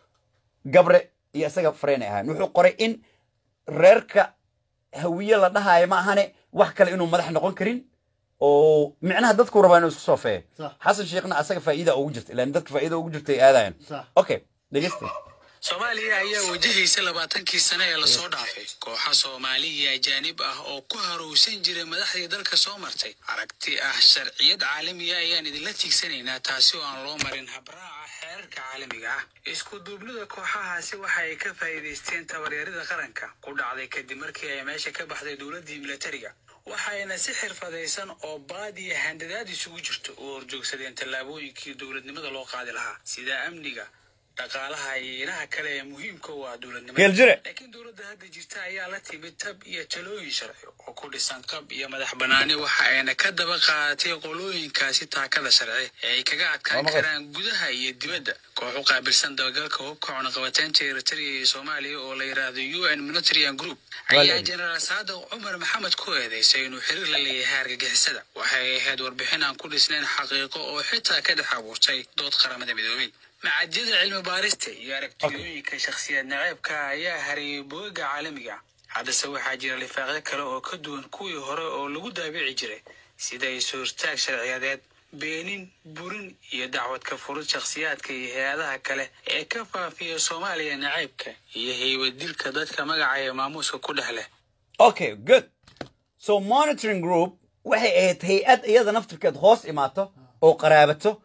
gabre iyo isaga fareen ay ahayn wuxuu qoray in reerka hawiye la dhahayo ma ahane wax kale inuu madax noqon karin oo micnaha dadku rabaa inuu isku soofeeyo Sax. xasan sheikhna asaga faa'iida ugu jirta ilaan dadka faa'iida ugu jirta ay aadayaan Sax. okay dhegeysta soomaaliya ayaa wajahaysa labaatankii sane ee lasoo dhaafay kooxa soomaali iyo ajaanib ah oo ku harowsan jiray madaxdii dalka soo martay aragti ah sharciyad caalamiya ayaan idinla tiigsanaynaa taasi oo aan loo marin habraaca xeerarka caalamiga ah isku duubnida kooxahaasi waxa ay ka faa'iidaysteen tabaryarida qaranka ku dhacday kadib markii ay meesha ka baxday dowladdii militariga waxayna si xirfadaysan oo baad iyo handadaad isugu jirto u horjoogsadeen tallaabooyinkii dowladnimada loo qaadi lahaa sida amniga dhaqaalaha iyo ilaha kale ee muhiimka u ah dowladnimada Geel jire. laakiin dowladda hadda jirta ayaa la timid tab iyo talooyin sharci oo ku dhisan qab iyo madax banaani waxa ayna ka daba qaadatay qolooyinkaasi taakada sharci ee ay kaga adkaan maqas. karaan gudaha iyo dibadda koox u qaabilsan dabagalka hubka cunaqabateynta eritrea iyo soomaaliya oo la yiraahdo u n militarian group ayaa Walaal. jenaraal saadiq cumar maxamed ku eedeysay inuu xiriir la leeyahay argagixisada waxay ahayd warbixin aan ku dhisnayn xaqiiqo oo xitaa ka dhex abuurtay dood qaramada midoobay macadyada cilmi baarista iyo aragtiyooyinka shakhsiyaad naceebka ayaa hareeyay boogaga caalamiga haddase waxaa jira lifaaqyo kale oo ka duwan kuwii hore oo lagu daabici jiray sida is-hortaag sharciyadeed beenin burin iyo dacwad ka furid shakhsiyaadka iyo hay-adaha kale ee ka faafiya soomaaliya naceybka iyo heybadilka dadka magaca ee maamuuska ku dhex leh okay good so monitoring group waxay ahayd hay-ad iyada naftirkeed hoos imaato oo qaraabato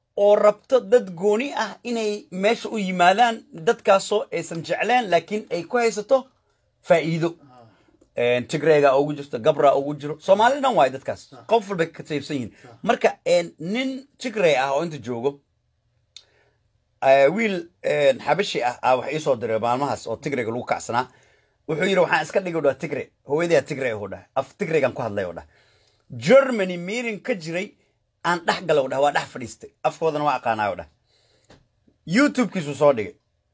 oo rabto dad gooni ah inay meesha u yimaadaan dadkaasoo aysan jecleen laakiin ay ku haysato faa'iido Een, tigreega ugu jirto gabra ugu jiro soomaali dhan waayo dadkaas qof walbay ka saybsan yihiin marka een, nin tigrey ah oo inta joogo eh, wiil een, xabashi ah ah wax iisoo diray maalmahaas oo tigreyga lagu kacsanaa wuxuu yidhi waxaan iska dhigay dhaa tigre hooyadaa tigre u dhah af tigreygan ku hadlay u dhah germany meeting ka jiray aan dhex galay u dhah waa dhex fadhiistay afkoodana waa aqaanaa u dhah youtube-kiisuu soo dhigay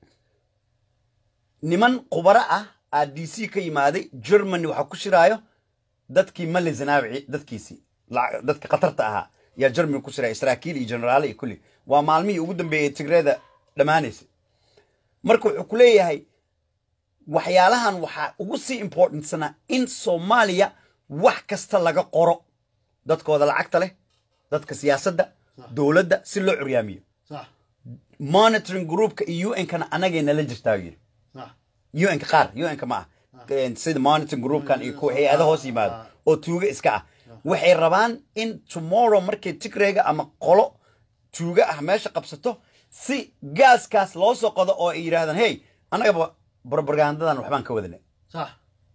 niman khubaro ah aa d c ka yimaaday germany waxaa ku shiraayo dadkii mali zanaabici dadkiisii lacag- dadka khatarta ahaa yaa germany ku shiraya saraakiil iyo generaale iyo kulli waa maalmihii ugu dambeeyey tigreeda dhammaanaysay marka wuxuu ku leeyahay waxyaalahan waxaa ugu sii importantsana in soomaaliya wax kasta laga qoro dadkooda lacagta leh dadka siyaasadda dowladda si loo curyaamiyo صح monitoring groupka iyo un-kana anagay nala jirtaa yiri صح un-ka qaar un-ka ma ah sida monitoring groupkan iyo kuwa hay-ada hoos yimaado oo tuuga iska ah waxay rabaan in tomorrow markay tigreyga ama qolo tuuga ah meesha qabsato si gaaskaas loo soo qodo oo ay yidhaahdaan hey annagaba propagandadan waxbaan ka wadanay صح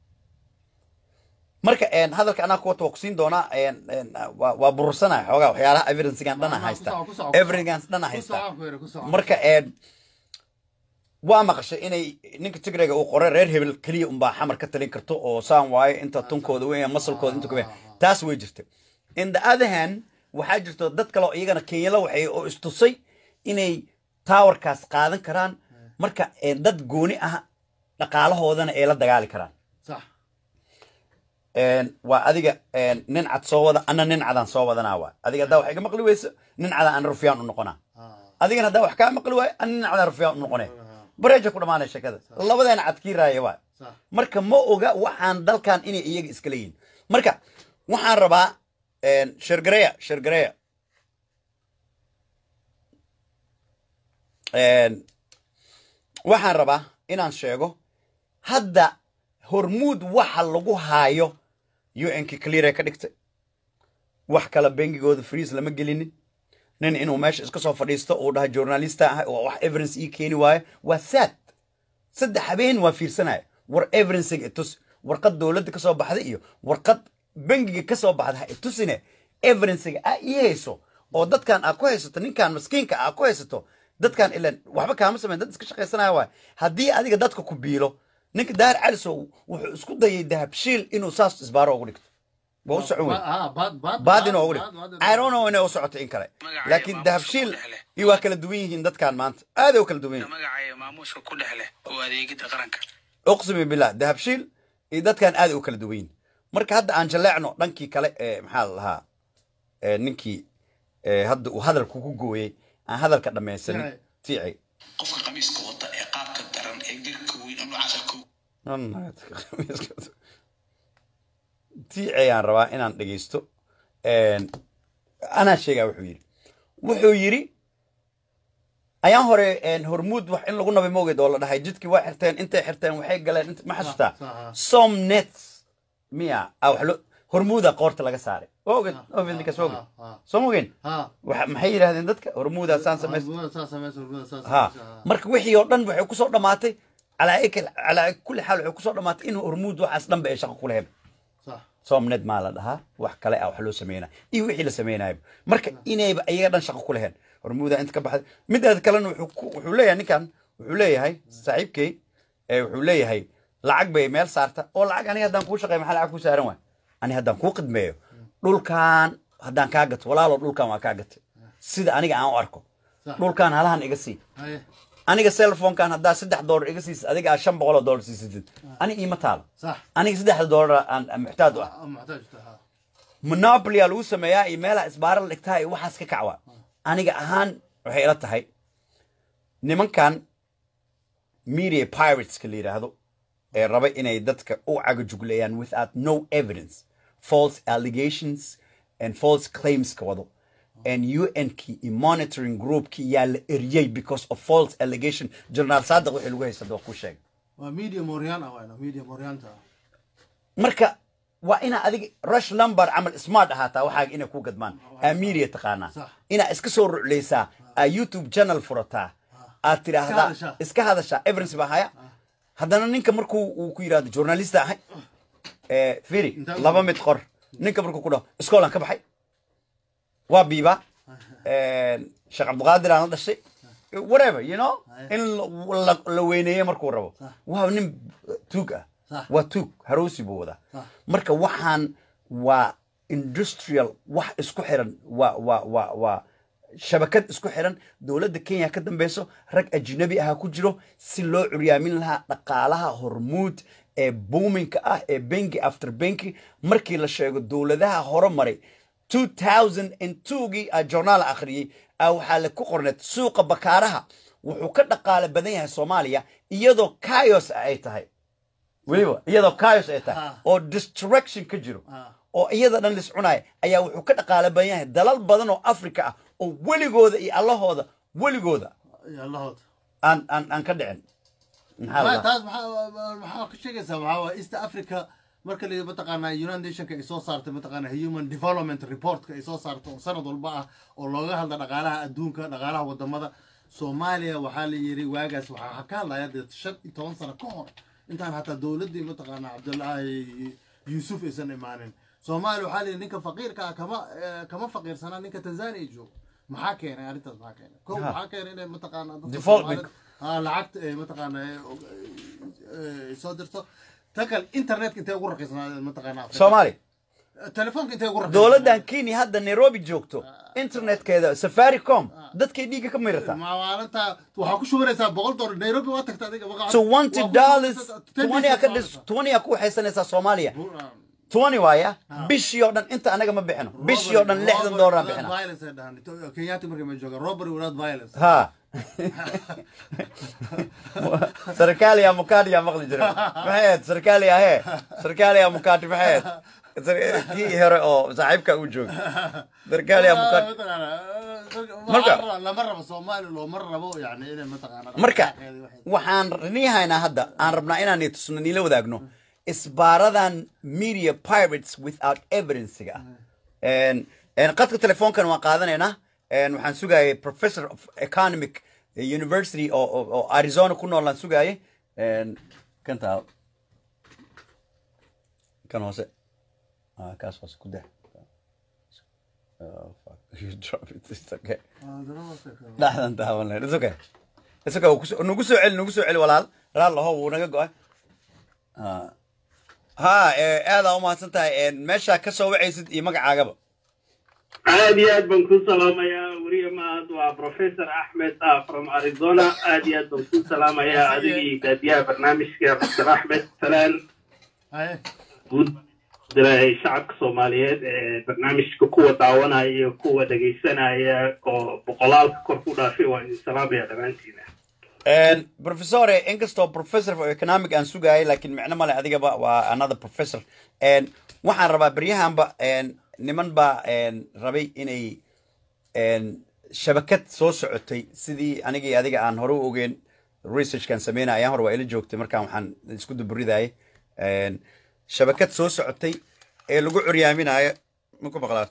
marka een, hadalka anaa kuwata waa kusiin doonaa een, een, waa waa burursanaya xoogaa waxyaalaha evidencegan dhana Ku haysta soco, ku soco, ku soco. evidencegan dhana ku haysta soco, Kuere, ku soco. marka een, waa maqashay inay ninka tigreyga uu qoray reer hebel keliya unbaa xamar ka talin karto oo saan waayo inta tunkooda weyn masalkooda inta kuwe taas way jirta in the other hand waxaa jirto dad kale oo iyagana kenyala waxay oo istusay inay towerkaas qaadan karaan marka een, dad gooni ah dhaqaalahoodana ay la dagaali karaan صح een, waa adiga een, nin cad soo wada ana nin cadaan soo wadanaa waa adiga haddaa wax iga maqli weyso nin cadaan ana rufyaan u noqonaa آه. adigana haddaa wax kaa maqli waayo ana nin cadaan rufyaan u noqonee bareeja ku dhamaanay sheekada labadeena cad kii raaya waa صح marka ma oga waxaan dalkan inay iyaga iska leeyihin marka waxaan rabaa een, shergareya shergareya een, waxaan rabaa inaan sheego hadda hormuud waxa lagu haayo un-ki clear ka dhigtay wax kale bengigooda freeze lama gelinin nin inuu meesha iska soo fadhiisto uu dhaha journalista ah oo wax evidence ii keeni waayo waa sad saddex habeen waa fiirsanaya war evidencing itus warqad dowladda kasoo baxday iyo warqad bangiga kasoo baxda ha itusine evidencing aa ii hayso oo dadkan aa ku haysato ninkan maskiinka aa ku haysato dadkan ilan waxba kaama samayn dad iska shaqaysanaya waay haddii adiga dadka ku biilo ninka daar calisow wuxuu isku dayay dahabshiil inuu saas isbaaro ugu dhigto waa u socon wey اه باد باد baad inuu ugu باد- dhigto باد- i don't know inay u socoto in kale laakiin dahabshiil iyo waa kala duwan yihiin dadkan maanta aaday u kala duwan yihiin magacaya maamuuska ku dhex leh oo adeegida qaranka uqsimi billah dahabshiil iyo dadkan aad u kala duwan yihiin marka hadda aan jaleecno dhankii kale ee maxaa la lahaa ee ninkii ee hadda uu hadalku ku gooyey aan hadalka dhammaysanin Tiici. tiici qofka qamiiska wata ee qaabka daran ee garka weyn inuu casarka tiici ayaan rabaa inaan dhegeysto Een, anaa sheegaa wuxuu yidhi wuxuu yidhi ayaan hore een, hormuud wax in lagu nabay mogeed oo la dhahay jidkii waa xirteen intay xirteen waxay galeen int- ma xasuustaa صح، آه. somnets miya ah wax lo hormuuda qoorta laga saaray waa ogeed ovidinkas waa ogeed آه، آه. soo mogeen ها waxa maxay yidhahdeen dadka hormuuda saan samays البوذا اساس سميس البوذا اساس ha marka wixii oo dhan waxay kusoo dhamaatay calaa ikal- calaa kulli xaal waxay kusoo dhamaatay in hormuud waxaas dhanba ay shaqo ku leheen صح somned maa la dhahaa wax kale ah wax loo sameynaa iyo wixii la sameynaayo marka inayba iyaga dhan shaqo ku leheen hormuuda inta ka baxday midaada kalena wuxuu ku- wuxuu leeyahay ninkan wuxuu leeyahay saaxiibkey ee wuxuu leeyahay lacag bay meel saarta oo lacag aniga haddaan kuu shaqeeyo maxaa lacag kuu saaran waay ani haddaan kuu qidmeeyo dhulkan haddaan kaa gato walaalo dhulkan waa kaa gatay sida aniga aan u arko صح dhulkan halahan iga sii هاي aniga cellphonekan haddaa saddex doolar iga siisid adiga aad shan boqol oo doolar siisatid ani iima taalo صح aniga saddexda doolar aan aan muxtaaj u ah آه، محتاج ها monopoly aa lagu sameeyaa iyo meelaha isbaara la dhigtaa iyo waxaas ka kacwa aniga ahaan waxay ila tahay nimankan media pirateska la yidhaahdo ee raba inay dadka u cagajugleeyaan without no evidence false allegations and false claims ka wado and un-ki iyo monitoring groupki yaa la eriyey because of false allegation journaal saadiq wixii lagu haysada waa ku sheegay وميديا موريان او انا ميديا موريان تا marka waa inaa adiga rush number camal smart ahaataa waxaaga inay ku gadmaan amiiriya taqaanaa Sax. inaa iska soo ruclaysaa aa youtube channel furataa aad tidhaahdaa hadashaa. iska hadashaa everence baa haya haddana ninka markuu uu ku yidhahdo journalista ahay eh, firi Intaa- laba mid qor ninka markuu ku dhaho iskoolan ka baxay waa biibaa sheekh cabdiqaadir aan la dhashay whatever you know in la- la- la weyneeye markuu rabo waa nin tuug ah Sax. waa tuug haroosi buu wadaa Sax. marka waxaan waa industrial wax isku xiran waa waa waa waa shabakad isku xiran dowladda kenya ka dambeyso rag ajnabi aha ku jiro si loo curyaamin lahaa dhaqaalaha hormuud ee boominka ah ee benki after benki markii la sheego dowladaha horomaray 2002gii a journaal akhriyey a waxaa la ku qorneed suuqa bakaaraha wuxuu ka dhaqaale badan yahay soomaaliya iyadoo kayos ay tahay weliba iyadoo kayos ay tahay Ah. oo distraction ka jiro Ah. oo iyada dhan lis cunaya ayaa wuxuu ka dhaqaale badan yahay dalal badan oo africa ah oo weligooda iyo allahooda weligooda iyo allahood aan aan aan ka dhicin maxaa la Ma- dhahaa? taas maxaa maxaa ka sheegaysaa waxaa waa east africa marka la mataqaanaa united nationka ay soo saartay mataqaanaa human development reportka ay soo saarto oo sanad walba ah oo looga hadla dhaqaalaha adduunka dhaqaalaha wadamada soomaaliya waxaa la yiri waagaas waxaa ka hadlaya dee shan iyo toban sano ka hor intaan hataa dowladdii mataqaanaa cabdullaahi yuusuf aysan imaanin soomaaliya waxaa la yiri ninka faqiirka ah kama eh, kama faqiirsanaa ninka tanzania joogo maxaa keenay arrintaas maxaa keenay ko Ha. maxaa keenay inay mataqaanaa dadka Development. Soomaalida- ها lacagta ay mataqaanaa ay soo dirto ta kale internetka intee ugu raqiisnaa mataqaanaa Afrika? soomaali telefoonka intee ugu raqiisnaa dowladdan kenya hadda nairobi joogto internetkeeda safaricom dadkay dhiigga ka mirata maalinta waxaa ku shubanaysaa boqol dolar nairobi waa tagta adiga magaca- twenty waa ku dollars shubanaysaa- ten twenty a ka days dhis waa twenty a ku waxaysanaysaa soomaaliya shubanaysaa. twenty waaya bishii oo dhan inta anaga ma bixino bishii oo dhan Robbery- lixdan robbery doolaraan without bixina violence ay dhahaan. To- kenyaati markay ma joogaan robbery without violence ha sarkaaliya mukaadiya maqli jira maxay ahayd sarkaaliya hee sarkaaliya mukaadi maxay ahayd Sar- kii hore oo saaxiibka uu jooga sarkaaliya mukaadi Marka- marka lama rabo soomaali looma rabo yani inay mataqaanaa marka dhaqaaqeeda waxay- waxaan niihaynaa hadda aan rabnaa inaan tusno niila wadaagno isbaaradan media pirates without evidencega ah En- qadka telefoonkan waan qaadanaynaa En waxaan sugayay professor of economic university oo oo- oo arizona ku nool aan sugayay En, kan taa kan hoose Ah, kaas hoose ku dah Oh, fuck. You drop it. It's okay. dhexdan taaban lahayn it's okay it's okay wuu kuso- nagu soo celi nagu soo celi walaal raal laho wuu naga go-ay Ah. ha eh, aadaa umahadsan tahay En, meeshaa ka soo wacaysid iyo magacaagaba aad iyo aad baan kuu salaamayaa weriye mahad waa professor axmed ah from arizona aad iyo aad baan kuu salaamayaa adigii daadiyaha barnaamijka dr axmed salaan Haye. guud diray shacabka soomaaliyeed ee barnaamijka kuwa daawanaya iyo kuwa dhegaysanaya oo boqolaalka kor ku dhaafay waan idin salaamaya dhammaantiina En, professore inkastoo professor of economic aan sugayay laakiin micno male adigaba waa another professor En, waxaan rabaa beryahanba en, niman baa en, rabay inay en, shabakad soo socotay sidii anigii adiga aan hore u ogeyn researchkan sameynaya ayaan hore waa ila joogtay markaan waxaan isku duburidayay En, shabakad soo socotay ee lagu curyaaminayo maku maqlaa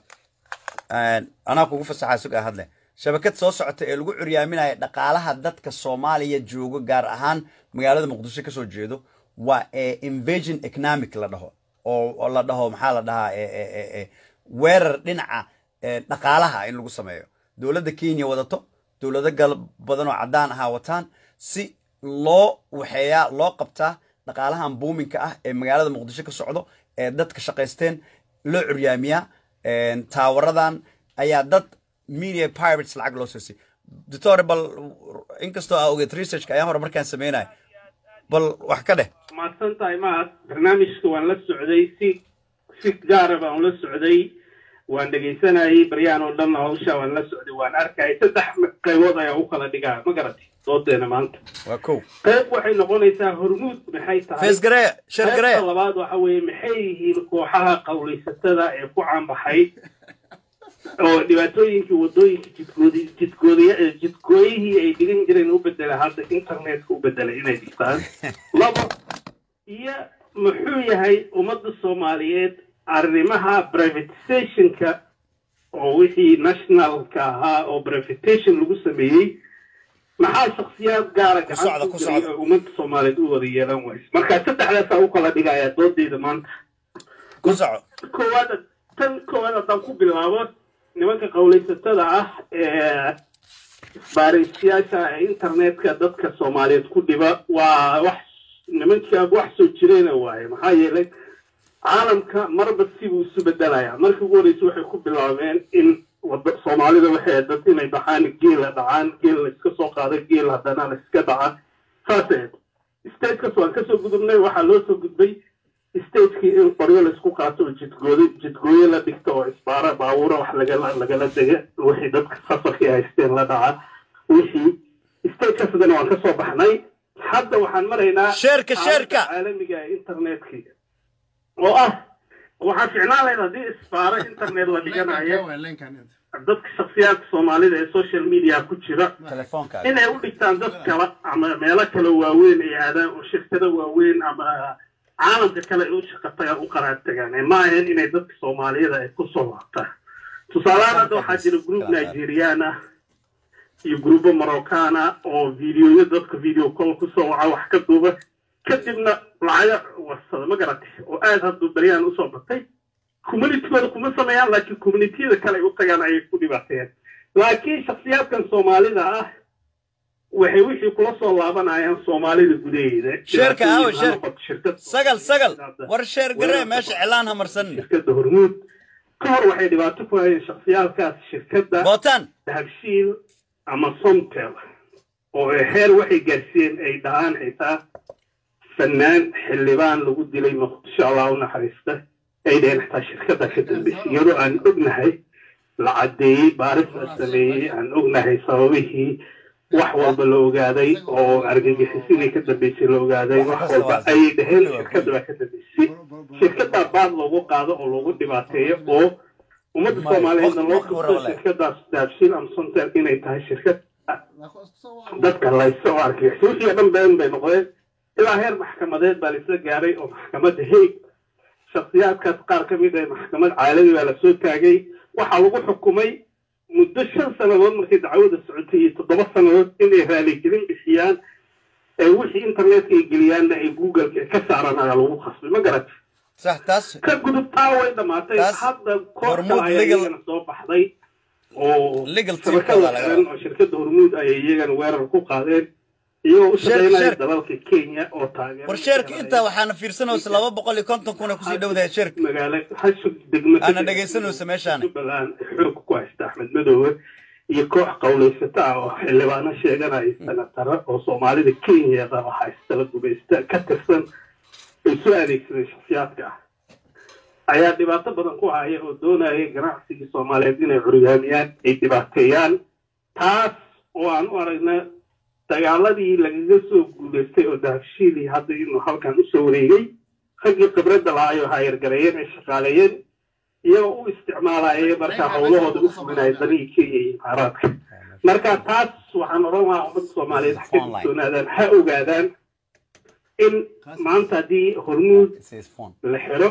En, anaa kugu fasaxaa sugaa hadle shabakad soo socota ee lagu curyaaminayo dhaqaalaha dadka soomaaliya joogo gaar ahaan magaalada muqdisho kasoo jeedo waa ee invasion economic la dhaho oo oo la dhaho maxaa la dhahaa e- e- e- e, weerar dhinaca e, dhaqaalaha in lagu sameeyo dowladda kenya wadato dowlado gal badan oo caddaan ahaa wataan si loo waxeeyaa loo qabtaa dhaqaalahan buuminka ah ee magaalada muqdisho ka socdo ee dadka shaqaysteen loo curyaamiyaa En, taawaradan ayaa dad media pirates lacag loo siisay doctor bal inkastoo aa ogeed researchka ayaan hore markaan sameynaya bal wax ka dheh mahadsan tahay mahad barnaamijka waan la socday si si gaara baan ula socday waan dhegaysanayay baryahan oo dhan hawsha waan la socday waan arkayay saddex qaybood ayaa u kala dhigaa ma garatay doodeena maanta waa kow qayb waxay noqonaysaa hormuud maxay tahay fees garee shar garee qaybta labaad waxa weeye maxay yihiin kooxaha qawlaysatada ee ku caanbaxay oo dhibaatooyinkii wadooyinka jidgoodi jidgoodiya ee jidgooyihii ay dhigan jireen u bedela hadda internetka u bedela inay dhigtaan labo iyo muxuu yahay ummadda soomaaliyeed arrimaha privatizationka oo wixii nationalka ahaa oo privatation lagu sameeyey maxaa shaksiyaad gaara Ku socda, gacan ku ku geliyay socda. oo ummadda soomaaliyeed u wada yeelan wayse marka saddexdaasaa u kala dhigayaa doodeyda maanta ku soco koowaad tan koowaad haddaan ku bilaabo nimanka qowlaysatada ah ee baariisyaasha ee internetka dadka soomaaliyeed ku dhiba waa wax nimanka wax soo jireena waaye maxaa yeelay caalamka marba sibuu isu bedelayaa markii ugu horreysay waxay ku bilaabeen in wada soomaalida waxay ahayd dad inay dhacaan geela dhacaan geel la iska soo qaada geel haddana la iska dhaca saasay ahayd statekas waan kasoo gudubnay waxaa loo soo gudbay stagekii in qoryo laisku qaato oo jidgooyo jidgooyo la dhigto oo isbaara baabuura wax lagala lagala dega wixii dadka safarkii haysteen la dhaca wixii stagekaas haddana waan kasoo baxnay hadda waxaan maraynaa Sheerka, sheerka. xaaladda caalamiga ee internetkii oo ah waxaa ficnaan lahayd haddii isbaaro internet la dhiganayo dadka shaksiyaadka soomaalida ee social media ku jira telefoonka inay u dhigtaan dad kale ama meelo kale waaweyn ay aadaan oo shirkado waaweyn ama caalamka kale ay u shaqo tagaan u qaraar tagaan ee ma ahayn inay dadka soomaaliyada ay ku soo laabtaan tusaalehaan hadda waxaa jira group nigerian ah iyo gruubo maroccan ah oo videoyo dadka video call kusoo waca wax ka duuba kadibna lacago warsada ma garatay oo aad hadduu beryaan usoo batay communitygooda kuma sameeyaan laakiin communitiyada kale ay u tagaan ayay ku dhibaateeyaan laakiin shaksiyaadkan soomaalida ah waxay wixii kula soo laabanayaan soomaalida gudaheeda Sheerka, aawo, Dhibaatooyin ha sheerka. noqoto shirkad sagal sagal war sheer garee meesha cilaan ha marsan shirkadda hormuud ka hor waxay dhibaato ku hayeen shaksiyaalkaas shirkadda bootaan dahabshiil ama somtel oo ay heer waxay gaarsiiyeen ay dhahaan xitaa fanaan xildhibaan lagu dilay muqdisho allah u naxariista ay dhaheen xitaa shirkadda ka dambeysay iyadoo aan ognahay la caddeeyey baaris la sameeyey aan ognahay sababihii wax walba la ogaaday oo argagixisidii ka dambeysay la ogaaday wax walba ayay dhaheen shirkadda baa ka dambeysay shirkaddaa baad loogu qaado oo loogu dhibaateeyo oo ummadda soomaaliyeedna loo tuso shirkadaas daabshiil ama somtel inay tahay shirkad dadka laysa oo argagixisa wixii oo dhan been bay noqdeen ilaa heer maxkamadeed baa laisla gaaray oo maxkamadda haig shaksiyaadkaas qaar ka mid ah maxkamad caalami baa lasoo taagay waxaa lagu xukumay muddo shan sannadood markay dacwada socotay iyo toddoba sannadood inay raaligelin bixiyaan ee wixii internetka ay geliyaanna ay googleka ka saaraan ayaa lagu khasbay ma garatay sax taas ka gudubtaa way dhamaatay Taas hadda koor Hormuud kale ayaa legal- iyagana soo baxday oo Legal team shabakada kale laga xiran oo shirkadda hormuud ayay iyagana weerar ku qaadeen iyagoo u Sheerka, shaqeynaya sheerka. dalalka kenya oo taageero war sheerka intaa waxaana fiirsanaysa laba boqol iyo konton kuna kusii dhowdahay sheerka magaalo hashug degmo ka Ana tirsan dhegaysanaysa meeshaan. jubbaland xoog ku haysta axmed madoobe iyo koox qowlaysata ah oo xildhibaano sheeganaya senataro oo soomaalida kenya qaba haysta la gumaysta ka tirsan ay soo adeegsaday shaksiyaadka ah ayaa dhibaato badan ku haya oo doonaya ganacsigii soomaaliyeed inay curyaamiyaan ay dhibaateeyaan taas oo aan u aragna dagaaladii lagaga soo guulaystay oo dahabshiilii hadda inuu halkan usoo wareegay raggii khibradda lahaa ay haayargareeyeen ay shaqaaleeyeen iyagoo u isticmaalaya markaa howlahooda u fulinaya danihii kenya iyo imaaraadka marka taas waxaan odhan lahaa ummadda soomaaliyeed ha ka digtoonaadaan ha ogaadaan in maanta haddii hormuud la xiro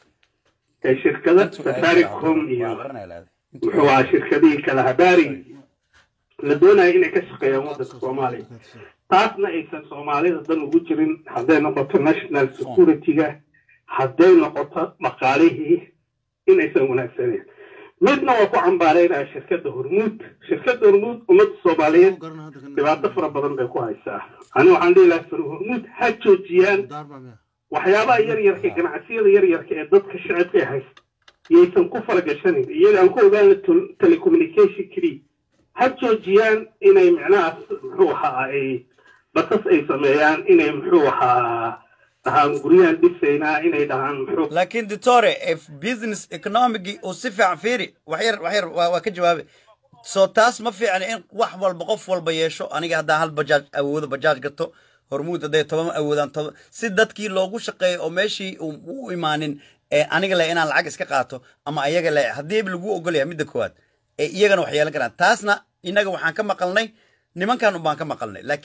ee shirkada safaricom iyo muxuu ahaa shirkadihii kala habaarigii la doonayo inay ka shaqeeyaan waddanka soomaaliya taasna aysan soomaalida dan ugu jirin hadday noqoto national security-ga hadday noqoto dhaqaalihii inaysan wanaagsaneyn midna waa ku cambaaraynaya shirkadda hormuud shirkadda hormuud ummadda soomaaliyeed dhibaato fara badan bay ku haysaa ani waxaan dhihi lahaa far hormuud ha joojiyaan waxyaabaha yaryarka ganacsiyada yaryarka ee dadka shacabka ay haysta yaysan ku faragashanin iyaga aan ku ogaana telecommunication keliya ha joojiyaan inay micnahaas muxuu ahaa ay basas ay sameeyaan inay muxuu ahaa dhahaan guryahan dhisaynaa inay dhahaan muxuu laakiin ditore if business economic uu si fiican fiiri waxyar waxyar waa waa ka jawaabe soo taas ma fiicna in wax walba qof walba yeesho aniga haddaan hal bajaaj awoodo bajaaj gato hormuud hadday toban awoodaan toban si dadkii loogu shaqeeyo oo meeshii uu u imaanin ee aniga le inaan lacag iska qaato ama ayaga le haddii lagu ogolyahay midda koowaad ee iyagana wax yeelan karaan taasna innaga waxaan ka maqalnay nimankan unbaan ka maqalnay laakiin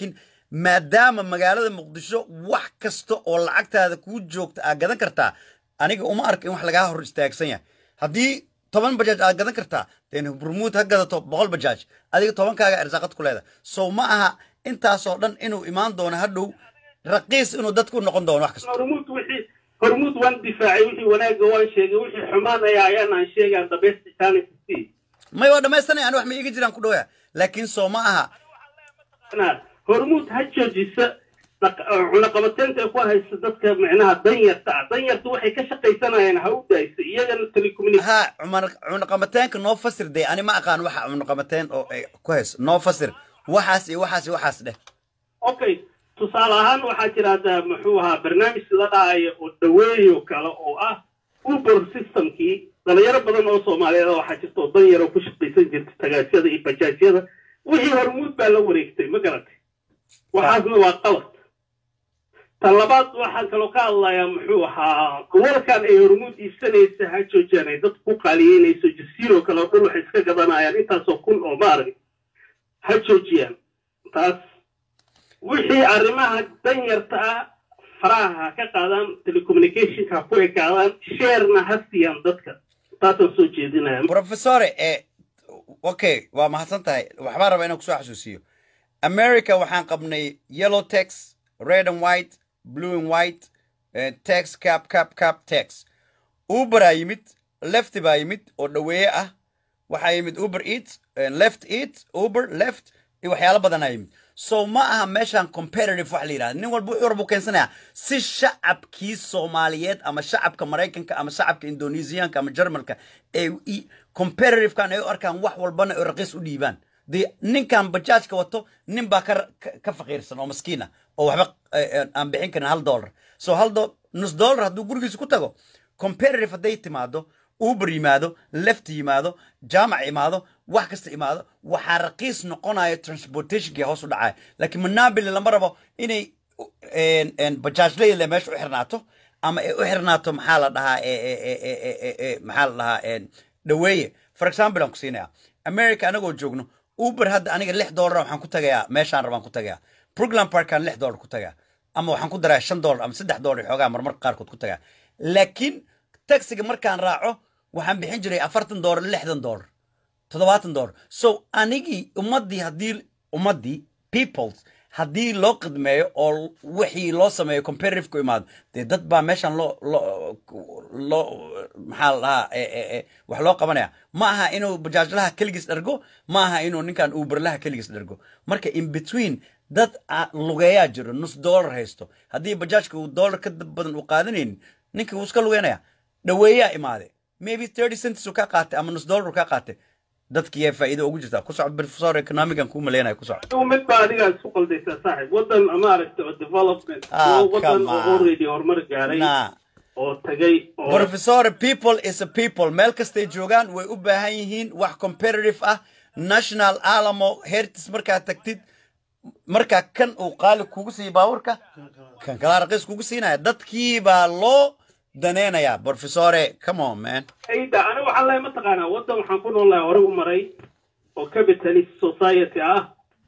maadaama magaalada muqdisho wax kasta oo lacagtaada kuu joogta aad gadan kartaa aniga uma arka in wax lagaa hor istaagsan yahay haddii toban bajaaj aad gadan kartaa deen burmuud ha gadato boqol bajaaj adiga tobankaaga irsaaqad ku leeda sow ma aha intaasoo dhan inuu imaan doono hadhow raqiis inuu dadku noqon doono wax kasta hormuud wixii hormuud waan difaacay wixii wanaagga waan sheegay wixii xumaan ayaa ayaan aan sheegaa the best chance to see may waa dhamaystanay ani wax ma iiga jiraan ku dhowya laakiin soo ma aha Ana, hormuud ha joojisa dhaq- cunaqabateynta ay ku haysa dadka micnaha danyarta ah danyarta waxay ka shaqaysanayaan ha u daayso iyagana telecommunication ha cumar cunaqamateenka noo fasir dee ani ma aqaan waxa cunaqamateen oo ay ku hayso noo fasir waxaas iyo waxaas iyo waxaas dheh okay tusaale ahaan waxaa jira hadda muxuu ahaa barnaamij la dhahaya oo dhaweeyo kale oo ah uber systemkii dhalinyaro badan oo soomaaliyeed ah waxaa jirta oo danyar oo ku shaqaysan jirta tagaasyada iyo bajaajyada wixii hormuud baa la wareegtay ma garatay waxaasna waa qalad ta labaad waxaan kaloo ka hadlayaa muxuu ahaa gobolkan ay hormuud iibsanaysa ha joojiyaan ay dadku ku qaaliyeynayso jasiiro kale oo dhul waxay iska gadanayaan intaasoo kun oo maarag ha joojiyaan taas wixii arrimaha danyarta ah faraha ha ka qaadaan telecommunicationka ha ku ekaadaan sheerna ha siiyaan dadka taasaan soo jeedinaya professore eh, okay waa mahadsan tahay waxbaan rabaa inaan kusoo xasuusiyo america waxaan qabnay yellow tax red and white blue and white eh, tax cap cap cap tax uberaa yimid left baa yimid oo dhaweeye ah waxaa yimid uber eat eh, left eat uber left iyo waxyaalo badanaa yimid so ma aha meeshan competitive wax la yidhahda nin walba wuxuu warbu keensanayaa si shacabkii soomaaliyeed ama shacabka maraykanka ama shacabka indonesiyaanka ama jarmalka ay i- competitivekan ay u arkaan wax walbana ay raqiis u dhiibaan dee ninkan bajaajka wato nin baa ka, ka, ka faqiirsan oo maskiin ah oo waxba eh, eh, aan bixin karin hal dollar so hal do nus dollar hadduu gurigiisa ku tago competitive hadday timaado uber yimaado left yimaado jaamac imaado wax kasta imaado waxaa raqiis noqonaya transportationkii hoos u dhacaya laakiin manabili lama rabo inay en- en bajaajlayle meesha u xirnaato ama ay u xirnaato maxaa la dhahaa e- e- e- e- e- e- e- maxaa la dhahaa en, dhaweeye for example aan ku siinaya america anagoo joogno uber hadda aniga lix dollar waxaan ku tagayaa meeshaan rabaan ku tagayaa brooklyn parkaan lix dollar ku tagaa ama waxaan ku daraa shan dollar ama saddex dollar xoogaa marmarka qaarkood ku tagaa laakiin taxiga markaan raaco waxaan bixin jiray afartan dollar lixdan dollar toddobaatan dollar so anigii ummaddii haddii ummaddii peoples haddii loo qidmeeyo oo wixii loo sameeyo competitive ku imaado dee dad baa meeshan loo loo loo maxaa la dhahaa e- e- e, wax loo qabanaya ma aha inuu bajaajlaha keligiis dhergo ma aha inuu ninkan uberlaha keligiis dhergo marka in between dad a- lugeeyaa jiro nus dollar haysto haddii bajaajka uu dollar ka dab badan u qaadanaynin ninka wuu iska lugeynaya dhaweeyaa imaade maybe thirty cents uu ka qaatay ama nus dollar uu ka qaatay dadkii faa'iido ugu jirtaa ku socod professor economican kuu maleynaya ku socod adigu mid baa adigaa isku qaldaysaa saaxib waddan maaragta oo development Ah, oo waddan come oo on. already horumar gaaray na oo tagay oo professor people is a people meel kastay joogaan way u baahan yihiin wax competitive ah national alamo hertis markaad tagtid markaa kan uu qaali kugu siiya baabuurka kan kalaa raqiis kugu siinaya dadkii baa loo daneynayaa professore come on man ayda aniga waxaan leeyahay mataqaanaa waddan waxaan ku noolahay hore u maray oo capitalist society ah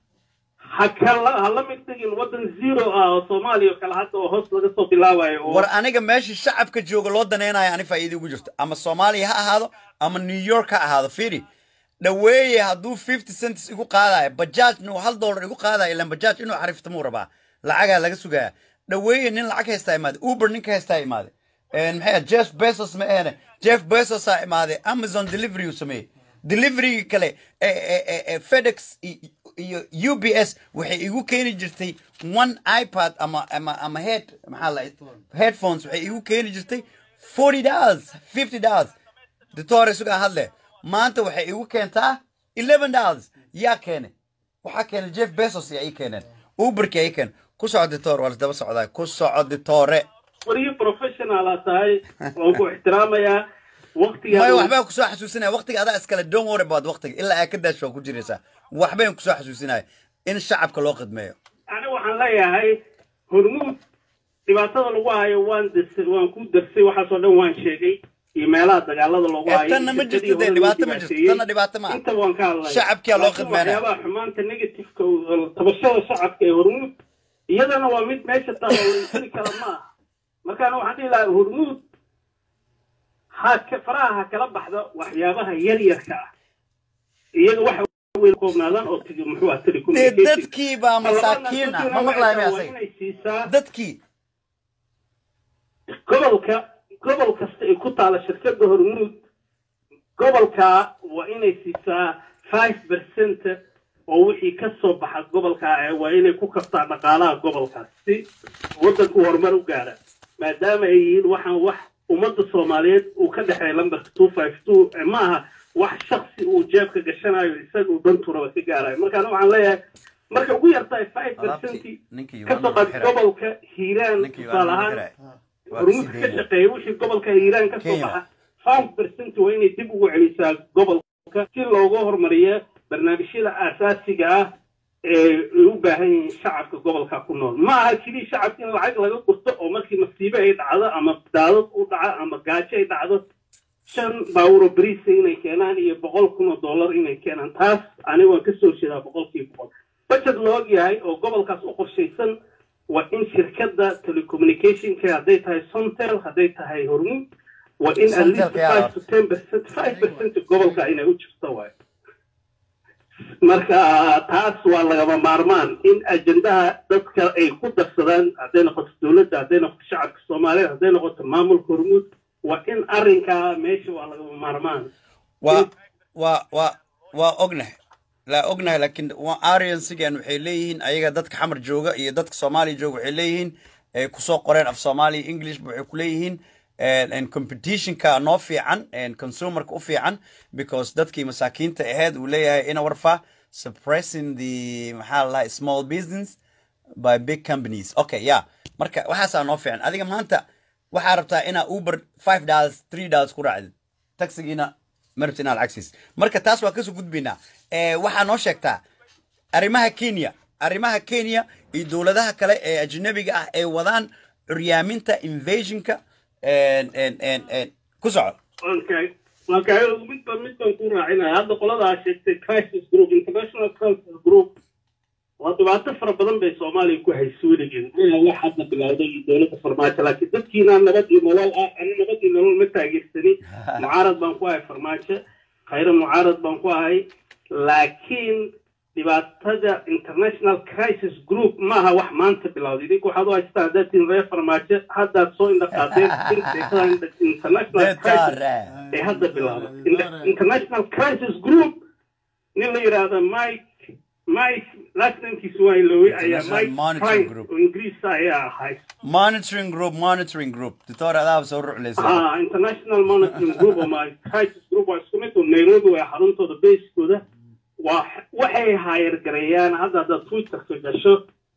ha kala ha la mid dhigin waddan zero ah oo soomaaliya oo kale hadda oo hoos laga soo bilaabayo oo war aniga meesha shacabka jooga loo daneynayo ani faa'iida ugu jirto ama soomaaliya ha ahaado ama new york ha ahaado firi dhaweeye hadduu fifty cents igu qaadayo bajaajna uu hal dollar igu qaadayo ilan bajaaj inuu xariftamuu rabaa lacagaa laga sugaya dhaweeye nin lacag haystaa imaade uber ninka haystaa imaade En maxay ahayd, jeff bezos ma ahene jeff bezos aa imaade amazon delivery uu sameeyey delivery kale eh, eh, eh, eh, fedex i- iyo ubs waxay igu keeni jirtay one ipad ama ama ama head maxaa la headphones waxay igu keeni jirtay forty dollars fifty dollars doctor sugaa hadle maanta waxay igu keentaa eleven dollars yaa keene waxaa keenay jeff bezos yaa ii keeneen uberki yaa ii keeneen ku soco doctor waa lasdaba socdaa ku soco doctore wariyo professional aa tahay waan ku ixtiraamayaa waqtigaa maya waxbaa kusoo xasuusinaya waqtiga adaa iskale don't worry about waqtiga ilaa aa ka daasho waa ku jiraysaa waxbayn kusoo xasuusinaya in shacabka loo qidmeeyo aniga waxaan leeyahay hormuud dhibaatada lagu hayo waan dis- waan ku darsay waxaasoo dhan waan sheegay iyo meelaha dagaalada loogu Eh, hayo tanna ma jirto dee dhibaato ma jirto tanna dhibaato ma inta waan ka hadlaya Shacabkiyaa loo Laakiin khidmeynaya. waxyaabaha xumaanta negativeka oo tabashada shacabka ee hormuud iyadana waa mid meesha taalo la inkiri kara ma aha markaana waxaan dhihi lahaa hormuud ha ka faraha ha kala baxda waxyaabaha yaryarka ah iyaga waxa weyn koobnaadaan oo tigi muxuu ah dee telecommunication dadkii baa masaakiin ah ma maqlaaya waa miyaasay inay siisaa dadkii gobolka gobol kasta ay ku taala shirkadda hormuud gobolka waa inay siisaa five percent oo wixii ka soo baxa gobolka ah waa inay ku kabtaa dhaqaalaha gobolkaas si waddanku horumar u gaara maadaama ay yihiin waxaan wax ummadda soomaaliyeed uu ka dhexeeya lambarka two five two ma aha wax shaksi uu jeebka gashanayo isaga uu danturaba ka gaarayo markaana waxaan leeyahay marka ugu yartahay five percent alaabtii ninkii ka soo qaad gobolka hiiraan ninkii tusaale ahaan hormuudka ka shaqeeya wixii gobolka hiiraan ka soo Kenya. baxa five percent waa inay dib ugu celisaa gobolka si looga horumariyo barnaamijyada aasaasiga ah ee ay u baahan yihiin shacabka gobolka ku nool ma aha keliya shacabka in lacag laga gurto oo markii masiibo ay dhacdo ama daadad u dhaco ama gaajo ay dhacdo shan baawuro beriisa inay keenaan iyo boqol kun oo dollar inay keenaan taas aniga waan ka soo jeedaa boqolkiiba boqol budget la og yahay oo gobolkaas u qorshaysan waa in shirkadda telecommunicationka hadday tahay sontel hadday tahay hormuud waa in at least Sontelka yaa five to ten percent five percent gobolka inay u jirto waayo marka taas waa lagama maarmaan in ajendaha dadka ay ku darsadaan hadday noqoto dowladda hadday noqoto shacabka soomaaliyeed hadday noqoto maamulka hormuud waa in arrinkaa meesha waa lagama maarmaan waa waa waa waa ognahay laa ognahay laakiin ariansigan waxay leeyihiin ayaga dadka xamar jooga iyo dadka soomaaliya jooga waxay leeyihiin ay kusoo qoreen af soomaaliya english waxay ku leeyihiin and competitionka noo fiican and consumerka u fiican because dadkii masaakiinta ahayd uu leeyahay ina warfa suppressing the maxaa la dhahay small business by big companies okay yeah marka waxaasaa noo fiican adiga maanta waxaa rabtaa inaa uber five dollars three dollars ku raacdid taxigiina marabta inaad lacagsiis marka taas waa kasoo gudbaynaa Eh, waxaa noo sheegtaa arrimaha kenya arrimaha kenya iyo dowladaha kale ee ajnabiga ah ay wadaan curyaaminta invasionka en- en- en- en- ku soco okay okay midba midban ku raacinaya hadda qoladaa sheegtay crisis group international crisis group waa dhibaato fara badan bay soomaaliya ku hayso weligeed ilaa wax hadda bilowday iyo dowladda farmaajo laakiin dadkiina nabad iyo nolol ah ani nabad iyo nolol ma taageersani mucaarad baan ku ahay farmaajo khayra mucaarad baan ku ahay laakiin dhibaatada international crisis group maaha wax maanta bilowday idinku waxaad u haystaan haddaad tihin reer farmaajo haddaad soo indhaqaadeen sheekada international crisis Detare. ee hadda bilaaba Inter- international crisis group nin la yidhaahda mike mike last namekiisu waa ilowey ayaa International mike Monitoring frank Group. oo ingiriisa ayaa ahay monitoring group monitoring group doctor adaaba soo ruclaysa ah international monitoring group oo my crisis group waa isku mid oo nairobi waa xaruntooda basekooda waa waxay haayargareeyaan hadda haddaad twitterka gasho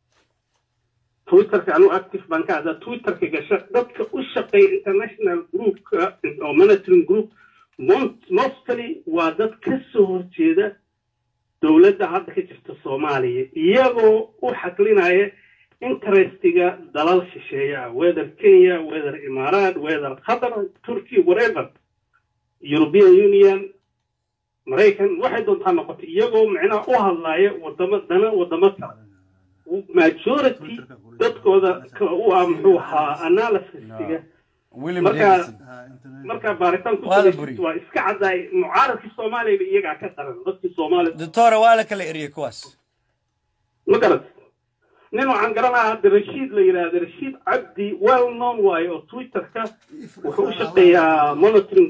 twitterka anu active baan ka haddaad twitterka gasho dadka u shaqeeya international groupka oo monitoring group mon- mostly waa dad ka soo horjeeda dowladda hadda ka jirta soomaaliya iyagoo u xaqlinaya interestiga dalal shisheeya whether kenya whether imaaraat whether qatar turkey whatever european union maraykan waxay doontaa noqotay iyagoo micnaha u hadlaya wadamo dana wadamo kale majority dadkooda ka u ah muxuu ahaa analysistiga william marka davidson markaa baaritaan ku Waa la salaysid buriyey. waa iska caddaay mucaaradkii soomaaliyaba iyagaa ka daran dadkii soomaaliya doctora waa la kala eriyey kuwaas ma garat nin waxaan garanayaa hadda rashiid la yidhaahda rashiid cabdi well known waayo oo twitterka wuxuu u shaqeeyaa monitoring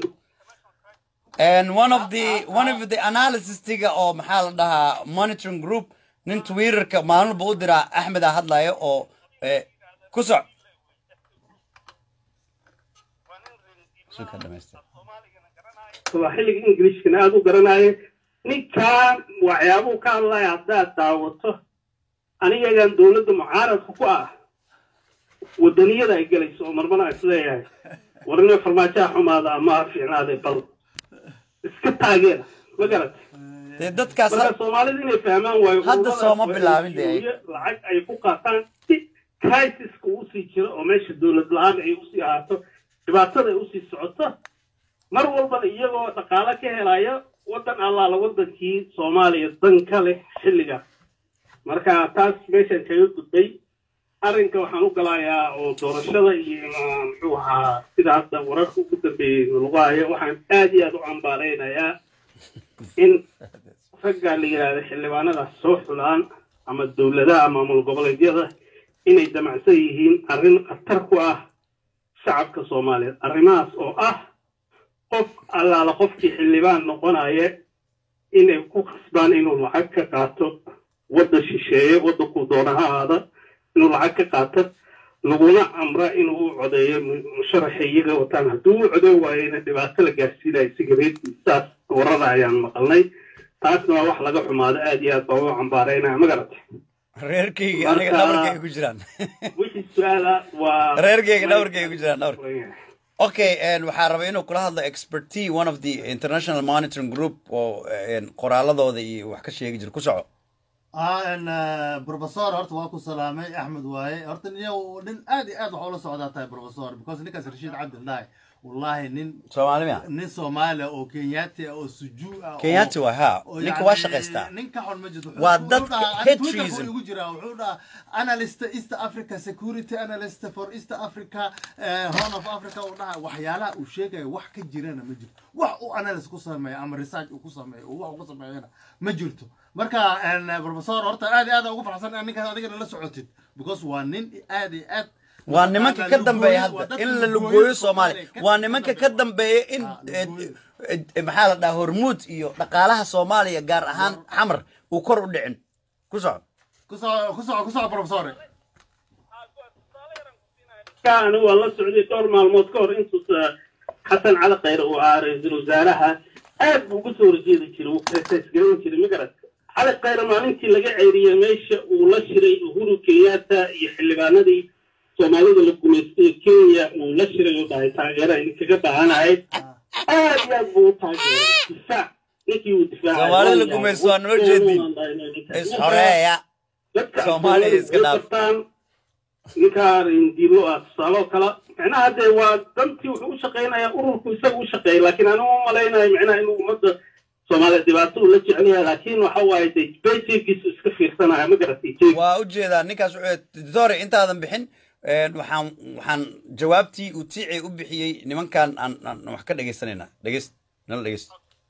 and one of the one of the analysistiga oo maxaa la dhahaa monitoring group nin twitterka maalinba u diraa axmeda hadlaya oo eh, ku soc Suka dhamaystir. waa xilliga ingilishkana aada u garanaayo ninkaa waxyaabuhu ka hadlaya haddaad daawato anigagan dowladda mucaaradka ku ah wadaniyada ay gelayso oo marmana is leeyahay war inay farmaajaha xumaada ama ha fiicnaade bal iska taageera ma garat dee dadkaas marka soomaalida inay fahmaan waayo Hadda ururadaas sooma waa bilaabin dee. NGO-yo lacag ay ku qaataan si crisiska usii jiro oo meesha dowlad la-aan ay usii ahaato dhibaatada ay usii socoto mar walbana iyagoo dhaqaalo ka helaya wadan allaala wadankii soomaaliya dan ka leh xilliga marka taas meeshan kaga gudbay arrinka waxaan u galayaa oo doorashada iyo ma- muxuu ahaa sida hadda wararka ugu dambeeyey lagu hayo waxaan aad iyo aad u cambaaraynayaa in ragga la yidhaahdo xildhibaanadaas soo xulaan ama dowladaha ama maamul goboleedyada inay damacsan yihiin arrin khatar ku ah shacabka soomaaliyeed arrimahaas oo ah qof allaala qofkii xildhibaan noqonaya inay ku khasbaan inuu lacag ka qaato wadda shisheeye waddankuu doona ha ahaada inuu lacag ka qaato laguna amra inuu u codeeyo mu- musharaxa iyaga wataan hadduu u codeyn waayena dhibaato la gaarsiinayo sigareedkii saas warada ayaan maqalnay taasna waa wax laga xumaado aad iyo aad baa u cambaaraynaya ma garatay reerkayga aniga Marka- dhabarkayga ku jiraan wixii su-aala waa reerkayga dhabarkayga ku jiraan dhawr okay and waxaa rabay inuu kula hadlo expertise one of the international monitoring group oo een, qoraaladooda iyo wax ka sheegi jira ku soco ah n professor horta waa ku salaamay axmed waaye horta nin nin aad iyo aad waxa ula socdaa tahay professor because ninkaas rashiid cabdillahi wallahi nin soomaali miya nin soomaaliya oo kenyaati ah oo sujuu ah oo- kenyaati waa ha oo ninka yacni waa shaqaystaa nin ka xun ma jirto Wuxuu- Waa wuxuu dadka dhahaa- hate Twitter buu treason. igu jiraa wuxuu dhahaa analyst east africa security analyst for east africa eh, horn of africa uu dhahaa waxyaalaha uu sheegaya wax ka jirana ma jirto wax uu analyst ku sameeyo ama research uu ku sameeyo uu wax uu ku sameeyana ma jirto marka en, professor horta aad iyo aad ugu farxsan inaad ninkaas adigana la socotid because waa nin aad iyo aad waa nimanka ka dambeeya waa hadda dadka in la lugooyo lugooyo Soomaaliya, soomaaliya ka- waa ka nimanka dambeeya. ka dambeeya in Ah, eh, lugooyo. eh, maxaa la dhahaa hormuud iyo dhaqaalaha soomaaliya gaar ahaan xamar uu kor u dhicin ku soco ku soco ku soco ku soco professor anigu waan la socday dhowr maalmood ka hor intuusa xasan cali khayre uu ahaa ra-iisul wasaaraha aad buu uga soo horjeedi jiray wuu kritis garan jiray ma garat cali khayre maalintii laga ceyriyey meesha uu la shiray uhuru kenyatta iyo xildhibaanadii soomaalida la gumaystay ee kenya uu la shiray uu dhahay taageera idinkaga baahanahay aad iyo aad buu u taageeray difaac ninkii uu difaacay Soomaalida la gumaysto waa noo jeedin. is xoreeya dadka Soomaaliya Soomaaliya iska dhaaf. qabtaan ninkaan indilo ah tusaale oo kale micnaha dee waa dantii wuxuu u shaqaynayaa ururku isaga u shaqeeya laakiin anigu ma malaynayo micnaha inuu ummadda soomaaliya dhibaato uu la jecel yahay laakiin waxa waaye dee bayjeegiisu iska fiirsanaya ma garatay jeeg waa u jeedaa ninkaas wuxuu dore intaadan bixin een, waxaan waxaan jawaabtii uu tiici u bixiyey nimankan aan aan wax ka dhegaysanayna dhegeyst nala dhegeyst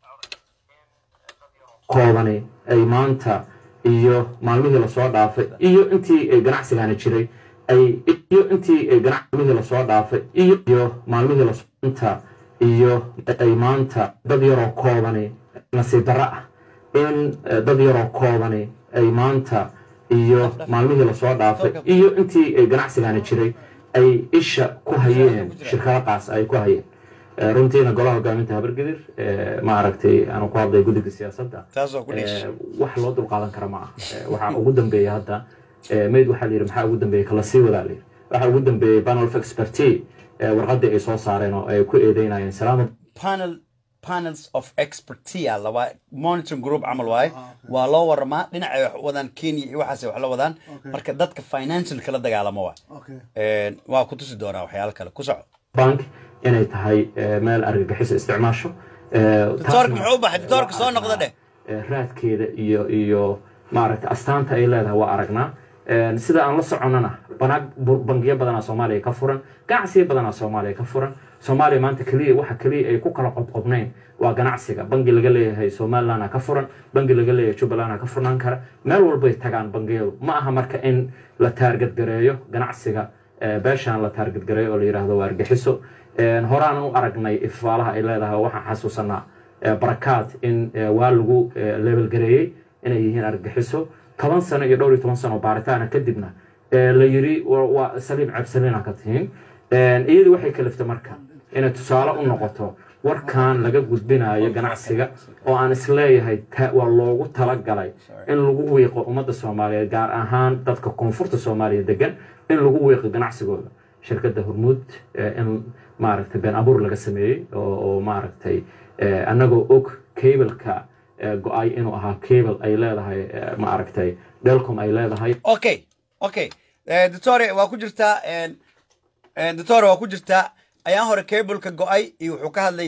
koobani ay maanta iyo maalmihii lasoo dhaafay iyo intii ay ganacsigani jiray ay iyo intii ay ganacmihii lasoo dhaafay iyo iyo maalmihii lasoo inta iyo ay maanta dad yaroo koobani nasiib darro ah in eh, dad yaroo koobani ay maanta iyo maalmihii lasoo dhaafay iyo intii ay ganacsigani jiray ay isha ku hayeen shirkado qaas ay ku hayeen Eh, runtiina golaha hogaaminta habargedir eh, ma aragtay aanu ku hadlay guddiga siyaasadda taasoo ku dhiish Eh, wax loo dulqaadan kara ma aha Eh, waxaa ugu dambeeya hadda eh, mayd waxaa layidhi maxaa ugu dambeeyey kala sii wadaa layidhi waxaa ugu dambeeyey panel of expertise eh, warqaddii ay soo saareen oo ay ku eedeynayeen salaama panel panels of expertise alla waa monitoring group camal waaye waa loo waramaa dhinacay wax u wadaan kenya iyo waxaasay wax la wadaan Okay. marka dadka financial kala dagaalamo waa okay Een, waa ku tusi doonaa waxyaalo kale ku soco bank inay tahay eh, meel argagixiso isticmaasho Eh, doctoorka taasna muxuu u baxay doctoorka waa soo noqda dheh eh, raadkeeda iyo iyo maaragta astaanta ay leedahay waa aragnaa Eh, sida aan la soconnana banaag bu- bangiyo badanaa soomaaliya ka furan ganacsiyo badanaa soomaaliya ka furan soomaaliya maanta keliya waxa keliya ay ku kala qodqodnayn waa ganacsiga bangi laga leeyahay somalilandna ka furan bangi laga leeyahay jubbalandna ka furnaan kara meel walbay tagaan bangiyadu ma aha marka in la taargadgareeyo ganacsiga eh, beeshaan la taargadgareeyo oo la yidhaahdo waa argaxiso Eh, horaan u aragnay ifaalaha ay leedahay waxaan xasuusanaa eh, barakaad in eh, waa lagu eh, level gareeyey inay yihiin argagixiso toban sano iyo dhowr iyo toban sano baaritaana kadibna eh, la yiri wa- waa saliim cabsalina ka tihiin Eh, iyadii waxay kaliftay marka inay tusaale u noqoto warkan laga gudbinayo ganacsiga oo aan isleeyahay ta- waa loogu talagalay in lagu wiiqo ummadda soomaaliyeed gaar ahaan dadka koonfurta soomaaliya degan in lagu wiiqo ganacsigooda shirkadda hormuud eh, in maaragtay been abuur laga sameeyey oo oo maaragtay eh, annagoo og cableka eh, go-ay inuu ahaa cable ay leedahay eh, maaragtay delcom ay leedahay okay okay Eh, doctore waa ku jirtaa een, een, doctore waa ku jirtaa ayaan hore cableka go-ay iyo wuxuu ka hadlay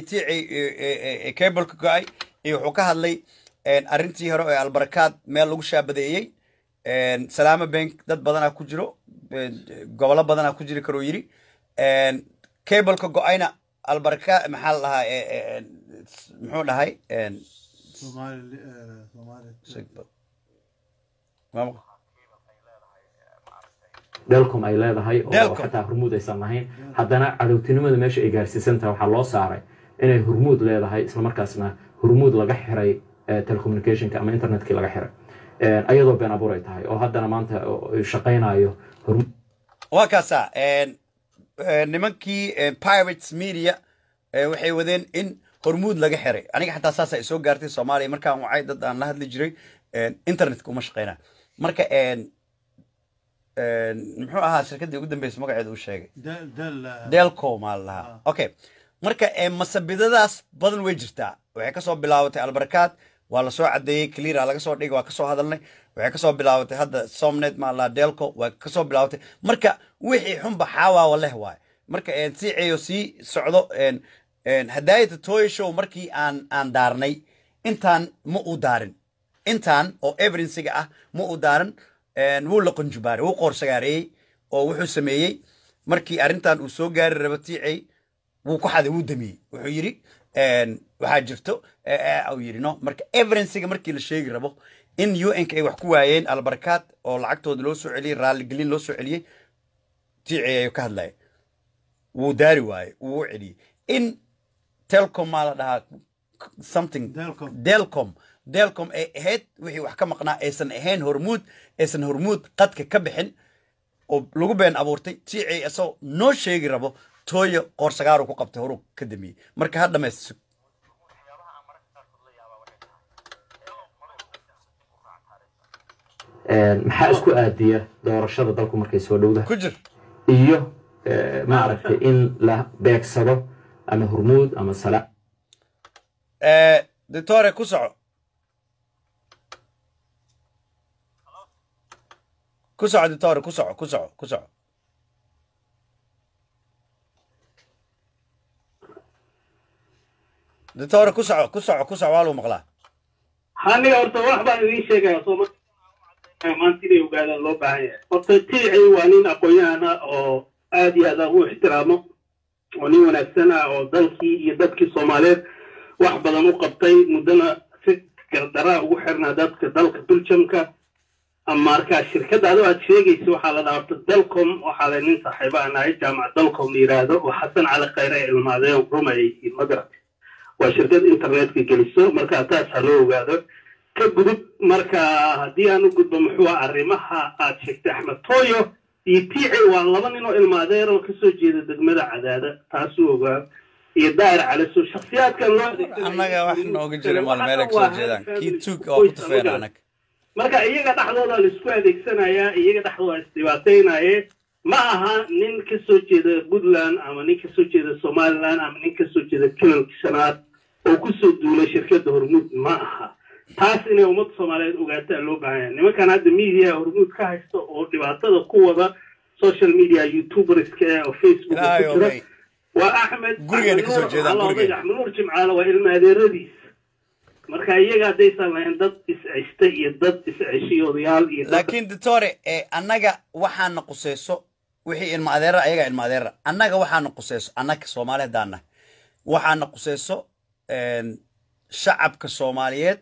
tiici cableka go-ay iyo wuxuu ka hadlay een, arrintii hore ee albarakaad meel lagu shaabadeeyey Een, salaama bank dad badanaa ku jiro een, gobolo badanaa ku jiri karuu yiri Een, cableka go-ayna albarka maxaa la dhahaa ee, ee, een, muxuu dhahay Een, Somali eh, Somali maama- delcom ay leedahay oo Delcom. xataa hormuud aysan lahayn haddana cadowtinimada meesha ay gaarsiisan tahay waxaa loo saaray inay hormuud leedahay islamarkaasna hormuud laga xiray eh, telecommunicationka ama internetkii laga xiray Eh, ayadoo been abuur ay tahay oo haddana maanta oo ay shaqaynayo hormuud waa kaasaa een, een, nimankii een, pirates media ee, waxay wadeen in hormuud laga xiray aniga xataa saasa soo gaartay soomaaliya markaan wacay dad aan la hadli jiray een, internetka uma shaqeyna marka een, een, muxuu ahaa shirkaddii ugu dambeysay magaceeda uu sheegay del del eh, delco maa la lahaa okay marka ee, masabidadaas badan way jirtaa waxay kasoo bilaabatay albarkaad waa lasoo cadeeyey cleara laga soo dhigay waa kasoo hadalnay waxay kasoo bilaabatay hadda somnet maa la lahaa delco waa kasoo bilaabatay marka wixii xunba xaawaawa leh waay marka een, si ceeyo sii socdo een, een, hadaayata toy show markii aan aan daarnay intaan ma uu daarin intaan oo evidencega ah ma uu daarin een, wuu la qunjubaaray wuu qoorsagaareeyey oo wuxuu sameeyey markii arrintan uu soo gaari rabo tiicey wuu ku xaday wuu damiyey wuxuu yidhi een, waxaa jirto ee, ee, uu yidhi no marka evidencega markii la sheegi rabo in un-ka ay wax ku waayeen albarkaad oo lacagtooda loo soo celiyey raaligelin loo soo celiyey tiicey ayuu ka hadlaya wuu daari waaye wuu u celiyey in telcom maa la dhahaa something Delcom. delcom delcom ay ahayd wixii wax ka maqnaa aysan ahayn hormuud aysan hormuud qadka ka bixin oo lagu been abuurtay tiicey isagoo noo sheegi rabo tooyo qoorsagaaru ku qabtay horuu ka damiyey marka ha dhamaysto Eh, maxaa isku aadiya doorashada dalku markay soo dhowdahay ku jir iyo eh, maaragtay in la beegsado ama hormuud ama sala Eh, doctore ku soco ku soco doctore ku soco ku soco ku soco doctore ku soco ku soco ku soco waa lagu maqlaa aniga horta wax baan idiin sheegaya soo marka maanta inay ogaadaan loo baahan yahay horta tiicay waa nin aqoon-yahan ah oo aad iyo aad aan u ixtiraamo oo nin wanaagsan ah oo dalkii iyo dadkii soomaaliyeed wax badan u qabtay muddana si gardaraa ugu xirnaa dadka dalka beljamka marka shirkadda adoo aad sheegaysa waxaa la dhaha horta dalcom waxaa la nin saaxiiba aan ahay jaamac dalcom la yidhaahdo oo xasan cali khayre ay ilmaadeen rumayay iyo magarad waa shirkad internetka geliso marka taas ha loo ogaado ka gudub marka haddii aan u gudbo muxuu ah arrimaha aad sheegtay axmed tooyo iyo tiici waa laba nin oo ilmaadeer oo kasoo jeeda degmada cadaada taasuu ogaa iyo daahir caliso shakhsiyaadkan loo adeegsanayo- annaga wax nooga jira maal meel ay kasoo jeedaan kii tuug oo ku tufeen anag marka iyaga dhexdooda la isku adeegsanayaa iyaga dhexdooda isdhibaataynaye ma aha nin ka soo jeeda puntland ama nin ka soo jeeda somaliland ama nin ka soo jeeda kilalka shanaad oo kusoo duulay shirkadda hormuud ma aha taas inay ummadda soomaaliyeed ogaataa loo baahan yahay nimankan hadda media hormuud ka haysta oo dhibaatada ku wada social media youtuberska eh oo facebook ku ilaahay jira omay waa axmed Gurigeena Axmed kasoo Nuur, jeedaan, Allah gurigeena. oday, axmed nuur jimcaale waa ilma adeeradiis marka iyaga haddaysan lahayn dad is-ceshta iyo dad is-ceshiy odayaal iyo dad laakiin doctore ee annaga waxaana quseyso wixii ilma adeera ayaga ilma adeera annaga waxaana quseyso annaga soomaali haddaan nahay waxaana quseyso een, shacabka soomaaliyeed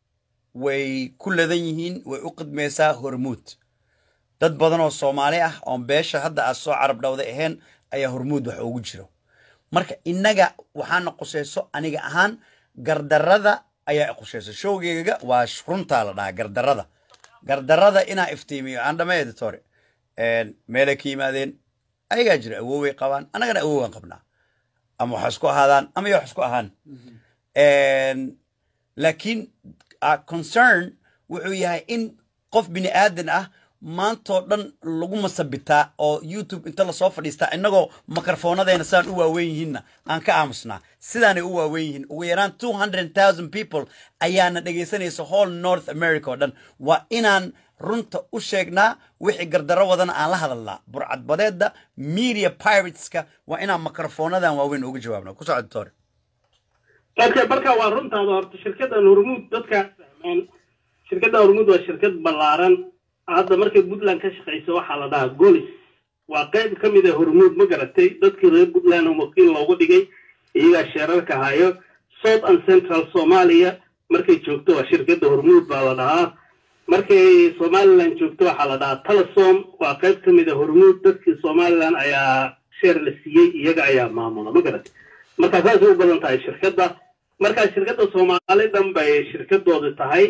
way ku ladan yihiin way u qidmeysaa hormuud dad badan oo soomaali ah oon beesha hadda aad soo carab dhawday ahayn ayaa hormuud wax ugu jiro marka innaga waxaana quseyso aniga ahaan gardarada ayaa quseyso showgeyga waa sh- runtaa la dhahaa gardarada gardarada inaa iftiimiyo aan dhamay editore meelay ka yimaadeen ayagaa jira awooway qabaan annagana awoowaan qabnaa ama wax isku ahaadaan ama ya wax isku ahaan laakiin uh, concern wuxuu yahay in qof bini aadan ah maantoo dhan lagu masabitaa oo youtube inta lasoo fadhiistaa innagoo mikrofoonadayna saan u waaweyn yihiinna aan ka aamusnaa sidaanay u waaweyn yihiin ugu yaraan two hundred thousand people ayaana dhegaysanaysa whole north america oo dhan waa inaan runta u sheegnaa wixii gardaro wadana aan la hadalnaa burcadbadeedda media pirateska waa inaan mikrofoonadan waaweyn uga jawaabna ku socod tore okay marka waa runtaada horta shirkaddan hormuud dadkaa fahmaan shirkadda hormuud waa shirkad ballaaran hadda markay puntland ka shaqayso waxaa la dhahaa golis waa qayb ka mid a hormuud ma garatay dadkii reer puntland oo wakiil loogu dhigay iyagaa sheerarka hayo south and central somalia markay joogto waa shirkadda hormuud baa la dhahaa markay somaliland joogto waxaa la dhahaa telesom waa qayb ka mid a hormuud dadkii somaliland ayaa sheer la siiyey iyaga ayaa maamula ma garatay marka saasay u badan tahay shirkadda marka shirkadda soomaali dhan bay shirkadooda tahay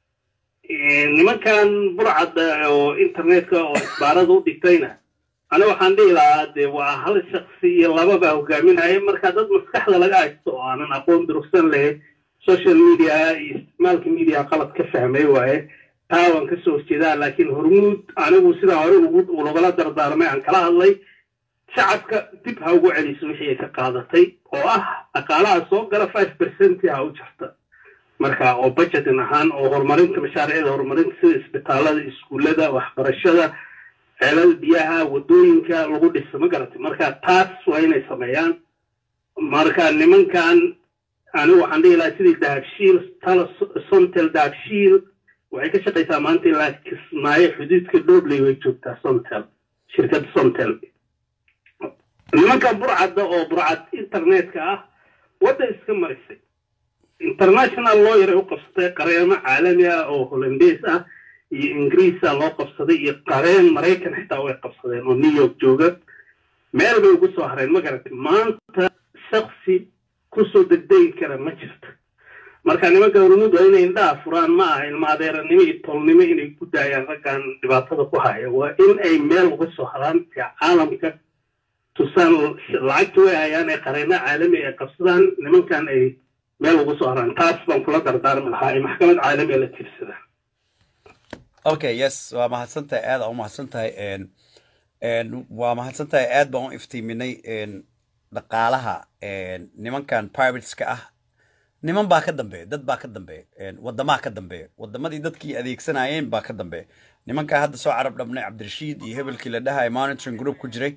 nimankan burcadda oo internetka oo isbaarada u dhigtayna ana waxaan dhihi lahaa dee waa hal shaksi iyo laba baa hogaaminaya marka dad maskaxda laga haysto oo aanan aqoon durugsan leh social media iyo isticmaalka media qalad ka fahmay waaye taa waan kasoo horjeedaa laakiin hormuud anigu sidaa hore ugu lagala dardaarmay aan kala hadlay shacabka dib ha ugu celiso wixii ay ka qaadatay oo ah dhaqaalaha soo gala five percent ha u jirta marka oo budgetin ahaan oo horumarinta mashaariicda horumarinta sida isbitaalada iskuullada waxbarashada ceelada biyaha wadooyinka lagu dhiso ma garatay marka taas waa inay sameeyaan marka nimankan anigu waxaan dhihi lahaa sidii dahabshiil tala sontel dahabshiil waxay ka shaqaysaa maanta ilaa kismaayo xuduudka dhobley way joogtaa sontel shirkadda sontel nimanka burcadda oo burcad internetka ah wadda iska marisay international lawyer ay u qabsatay qareemo caalami ah oo hollandees ah iyo ingiriisa loo qabsaday iyo qareen maraykan xitaa way qabsadeen oo new york jooga meel bay ugu soo hareen ma garatay maanta shaksi kusoo degdegi kara ma jirto marka nimanka hormuud waa inay indhaha furaan ma aha ilma adeeranimo iyo tolnimo inay ku daayaan raggan dhibaatada ku haya waa in ay meel uga soo haraan ee caalamka tusaan lacagta way hayaan ee qareeno caalami ay qabsadaan nimankan ay meel ugu soo haraan taas baan kula dardaarmi lahaa ay maxkamad caalamiga la tiirsadaan okay yes waa mahadsantahay aad aa u mahadsantahay waa mahadsantahay aad baan u iftiiminay dhaqaalaha nimankan pirateska ah niman baa ka dambeeya dad baa ka dambeeya wadamaha ka dambeeya wadamadii dadkii adeegsanayeen baa ka dambeeya nimankaa hadda soo carab dhabnay cabdirashiid iyo hebelkii la dhahay monitoring group ku jiray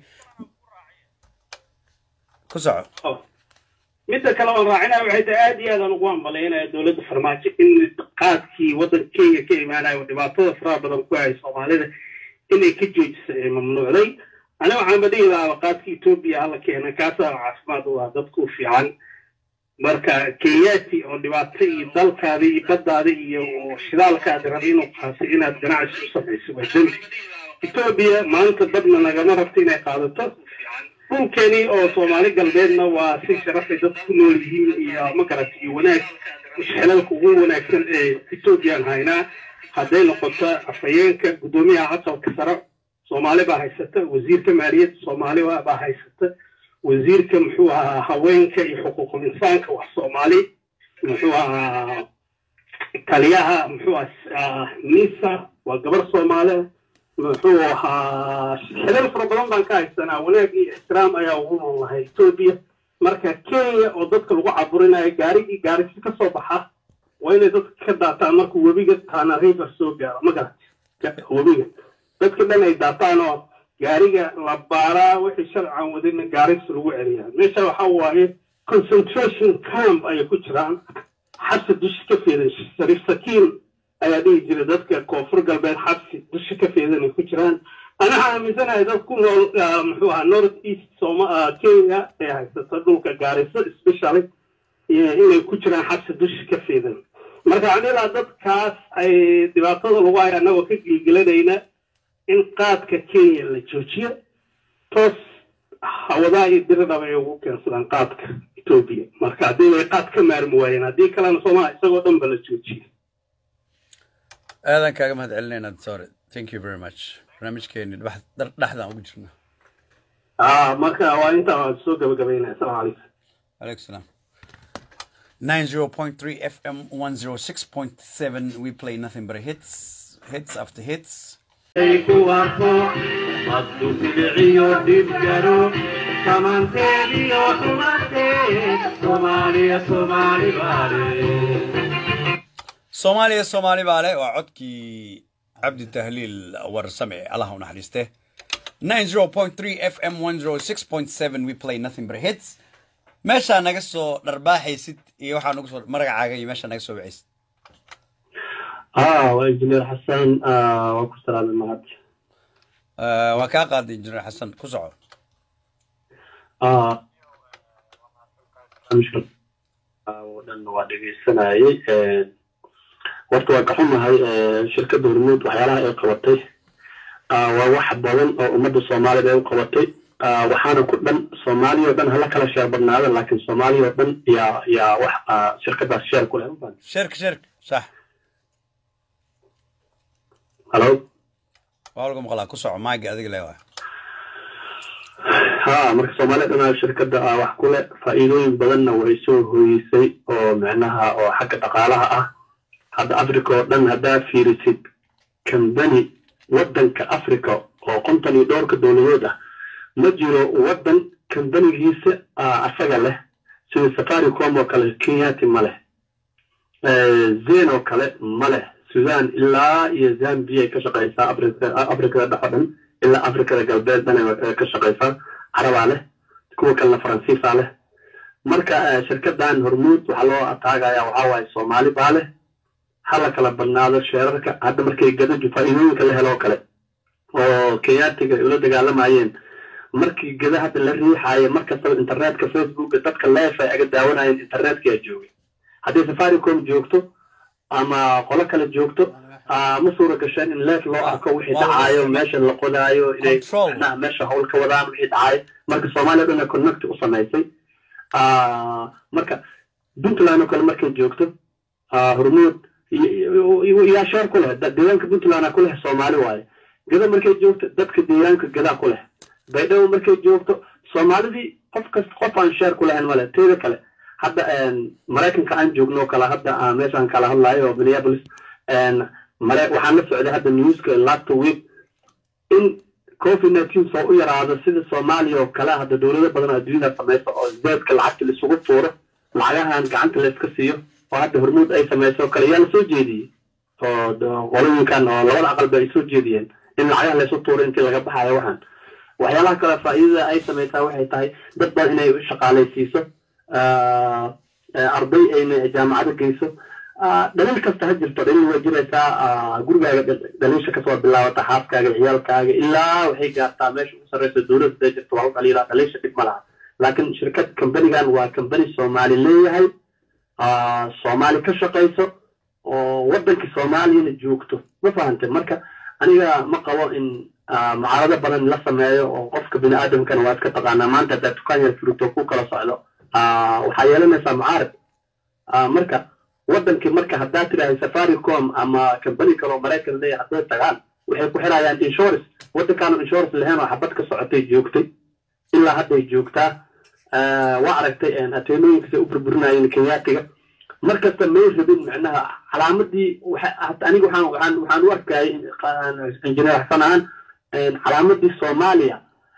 ku soco midda kale oon raacinaya waxay tahay aad iyo aad aan ugu ambalaynaya dowladda farmaajo in qaadkii waddanka kenya ka imaanaya oo dhibaatada faraha badan ku hayay soomaalida inay ka joojisa ee mamnuucday aniga waxaanba dhihi lahaa qaadka etoobiya hala keena kaasaa caafimaad u ah dadku fiican marka kenyaati oo dhibaato iyo dalkaada iyo baddaada iyo shidaalkaada raba inuu qaato inaad ganacsi u samayso waa dembi etoobiya maanta badna nagama rabto inay qaadato dhulkeni oo soomaali galbeedna waa si sharafay dad ku nool yihiin iyo magarata iyo wanaag xelalka ugu wanaagsan ee ethoobiyan haynaa hadday noqoto afhayeenka guddoomiyaha aqalka sare soomaali baa haysata wasiirka maaliyadda soomaali baa haysata wasiirka muxuu ahaa haweenka iyo xuquuqul insaanka wax soomaali muxuu ahaa taliyaha muxuu ahaa nisa waa gabar soomaali muxuu ahaa xilal fara badan baan ka haysanaa wanaag iyo ixtiraam ayaa ugu nool lahay etoobiya marka kenya oo dadka lagu caburinayo gaarigii gaarisi ka soo baxa waa inay dadka ka daataan markuu webiga tana river soo gaaro ma garat webiga dadka dhan ay daataan oo gaariga la baaraa wixii sharcan wadina gaaris lagu celiyaa meesha waxa waaye concentration camp ayay ku jiraan xabsi dushi ka feedan shariif sakiin ayaa dhihi jiray dadka koonfur galbeed xabsi dushi ka feedan ay ku jiraan ana waxaan aaminsanahay dad ku nool muxuu ahaa north east soma kenya ee haysata dhulka gaariso especially inay ku jiraan xabsi dushi ka feedan marka waxaan ilaa dadkaas ay dhibaatada lagu haya annagoo ka gilgilanayna in qaadka kenya la joojiyo toos hawadaha iyo diridhaba ay ugu keensadaan qaadka etoobiya marka haddii ay qaad ka maarmi waayeen haddii kalena soomaha isagoo dhan ba la joojiyo aadan kaaga mahad celinayna sorry thank you very much barnaamijkeeni dhexdaan ugu jirna marka waa intaa waan soo gabagabaynaya asalaamu calaykum alaikum salaam 90.3 FM 106.7 we play nothing but hits hits after hits soomaaliya soomaali baale waa codkii cabdi tahliil warsame allaha u naxariiste 90.3 FM 106.7 we play nothing but hits meeshaa naga soo dharbaaxaysid iyo waxaa nagu soo magacaaga iyo meeshaa naga soo wacaysid اه وانجينير حسن آه وكو سلام المهد Eh, waa kaa qaaday injineer xasan ku soco آه مشكل آه ودن waa dhegeysanayay Ee, horta waa ka xumahay ee, shirkadda hormuud waxyaalaha ay qabatay Ah, waa wax badan oo ummadda soomaalida ay u qabatay Ah, waxaana ku dhan soomaaliya oo dhan hala kala sheer badnaada laakiin soomaaliya oo dhan yaa yaa wax ah, shirkadaas sheer ku leh ma fahanti? shirk shirk sax halo waa lagu maqlaa ku soco maagi adiga le waa ha marka soomaaliya dhanaa shirkadda ah wax ku leh faa'iidooyin badanna way soo hooyisay oo micnaha oo xagga dhaqaalaha ah hadda africa oo dhan haddaa fiirisid kambani waddanka africa oo konton iyo dhowrka dowladood ah ma jiro waddan kambanigiisa ah, asaga leh sida safaricom oo kale kenyati ma leh Eh, zen oo kale ma leh sudan ilaa iyo zambia ay ka shaqaysaa africa africada dhex oo dhan ilaa africada galbeed dhan ay ka shaqaysaa carabaa leh kuwa kalena faransiisaa leh marka eh, shirkadan hormuud waxaa loo ataagaya waxaa waaye soomaali baa leh hala kala badnaado sheerarka hadda markay gadaju faa'iidooyinka la helo oo kale oo kenyaatiga ay ula dagaalamayeen markii gada hadda la riixaayo markastaba internetka facebooka dadka leef ay aga daawanayeen internetkaa joogay haddii safaricom joogto ama qolo kale joogto ah, ma suura gasheen in leef loo arko wixii waa la dhacaayo meesha la qodaayo inay Control. macnaha meesha hawl ka wadaan wixii dhacaayo marka soomaaliya dhan connect u samaysay Ah, marka puntland oo kale markay joogto ah, hormuud iyo- iyo- yaa sheer ku leh da- deegaanka puntland ku leh soomaali waaye gada markay joogto dadka deegaanka gadaa ku leh baydhabo markay joogto soomaalidii qof kasta qof aan sheer ku lahayn male teeda kale hadda een, maraykanka aan joogno oo kale hadda ah, meeshaan kala hadlayo oo minneapolis een, mare waxaan la socday hadda newska last week in covid nineteen soo u yaraado sida soomaaliya oo kale hadda dowlado badan oo adduunyada samayso oo zeedka lacagta laisugu tuuro lacagahan gacanta layska siiyo oo hadda hormuud ay samayso oo kale yaa lasoo jeediyey oo d- qolooyinkan oo labada aqalba ay soo jeediyeen in lacagaha laysu tuuro intii laga baxayo waxaan waxyaalaha kale faa'iidada ay samaysaa waxay tahay dad badan inay shaqaalaysiiso ah, eh, arday ayna jaamacado geyso Ah, dhaliil kasta ha jirto dhaliil way jiraysaa ah, gurigaaga dhal- dhaliisha kasoo bilaabata xaaskaaga ciyaalkaaga ilaa waxay gaartaa meesha ugu sarreysa dowladda haday jirto waa u dhaliilaa dhaliisha dhib ma laha laakiin shirkad kambanigan waa kambani soomaali leeyahay ah, soomaali ka shaqayso oo waddankii soomaaliyana joogto ma fahante marka aniga ma qabo in ah, mucaarado badan la sameeyo oo qofka bini aadamkana waa iska taqaanaa maanta haddaad dukaan yar furito ku kala socdo ah, waxaa yeelanaysaa mucaarad Ah, marka wadankii marka haddaa tidhaahay safaricom ama kambani kaloo maraykan leeyahay hadday tagaan waxay ku xirayaan insurance waddankaanu insurance lahayn oo xabad ka socotay joogtay ilaa hadday joogtaa Ah, waa aragtay een, ateenooyinkas ay u burburinayeen kenyaatiga markasta may rabin macnaha calaamadii waxa- hata aniga waxaan waxaan waxaan u arkayay injineer xasan ahaan een, calaamadii soomaaliya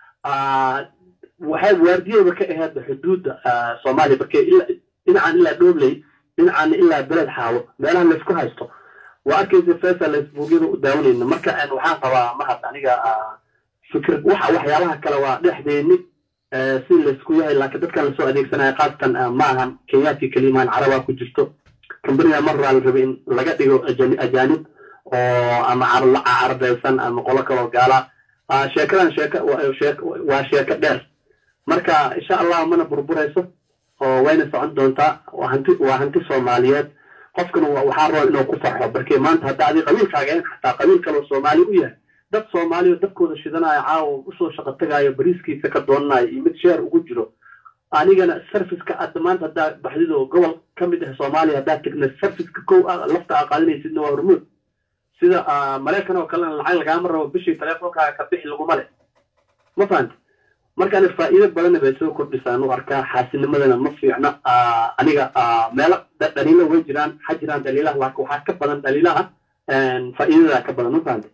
ah, waxay waardiyeeba ka ahayd xuduudda ah, soomaaliya markay ilaa dhinacan ilaa dhobley dhinacan ilaa beled xaawo meelaha laysku haysto waa arkaysa fesa facebookyada u daawanayna marka een, waxaan qabaa mahad aniga ah, fikir waxa waxyaalaha kale waa dhexdeeni eh, si laysku yahay laakiin dadkan lasoo adeegsanaya qaasatan ah, ma ahan kenyaati kelimaan carabaa ku jirto kambaniga mar baa la rabay in laga dhigo ajani- ajaanib oo ama car- la carbeysan ama qolo kaloo gaala Ah, sheekadan sheeka waa sheek- waa sheeko dheer marka insha allah mana burburayso oo wayna socon doontaa waa hanti waa hanti soomaaliyeed qofkana wa- waxaa raba inuu ku farxo barkee maanta hadda adi qabiilkaaga ahayn xataa qabiil kaloo soomaali u yahay dad soomaaliya dadkooda shidanaya caawa usoo shaqo tagayo bariiskiisa ka doonanayo iyo mid sheer ugu jiro anigana serviceka hadda maanta haddaa baxdid oo gobol ka mid ah soomaaliya haddaa tegna serviceka kow ah lafta aa qaadanaysidna waa hormuud sida ah, maraykan oo kalena lacag lagaama rabo bishii teleefonkaaga ka bixi laguma leh ma fahanta markaana faa'iido badanna bay soo kordhisaan u arkaa xaasinimadana ma fiicna Ah, aniga ah, meelo da- dhaliilo way jiraan ha jiraan dhaliilaha laakiin waxaa ka badan dhaliilaha een, faa'iidada ka badan ma fahanta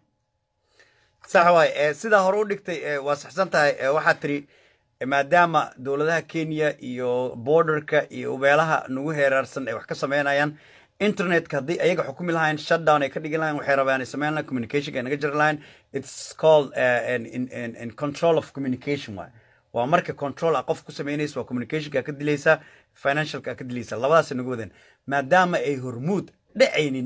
sax waay eh, sidaa hore u dhigtay eh, waa saxsan tahay eh, waxaad tiri eh, maadaama dowladaha kenya iyo borderka iyo meelaha nagu heeraarsan ay wax ka sameynayaan internetka haddii ayaga xukumi lahayn shutdown ay ka dhigi lahayn waxay rabaan ay sameyn lahayn communication ay naga jiri lahayn it's called uh, in, in, in, in control of communication waay waa marka control a qof ku sameynaysa waa communicationka ka dilaysa financialka ka dilaysa labadaasay nagu wadeen maadaama ay hormuud dhacaynin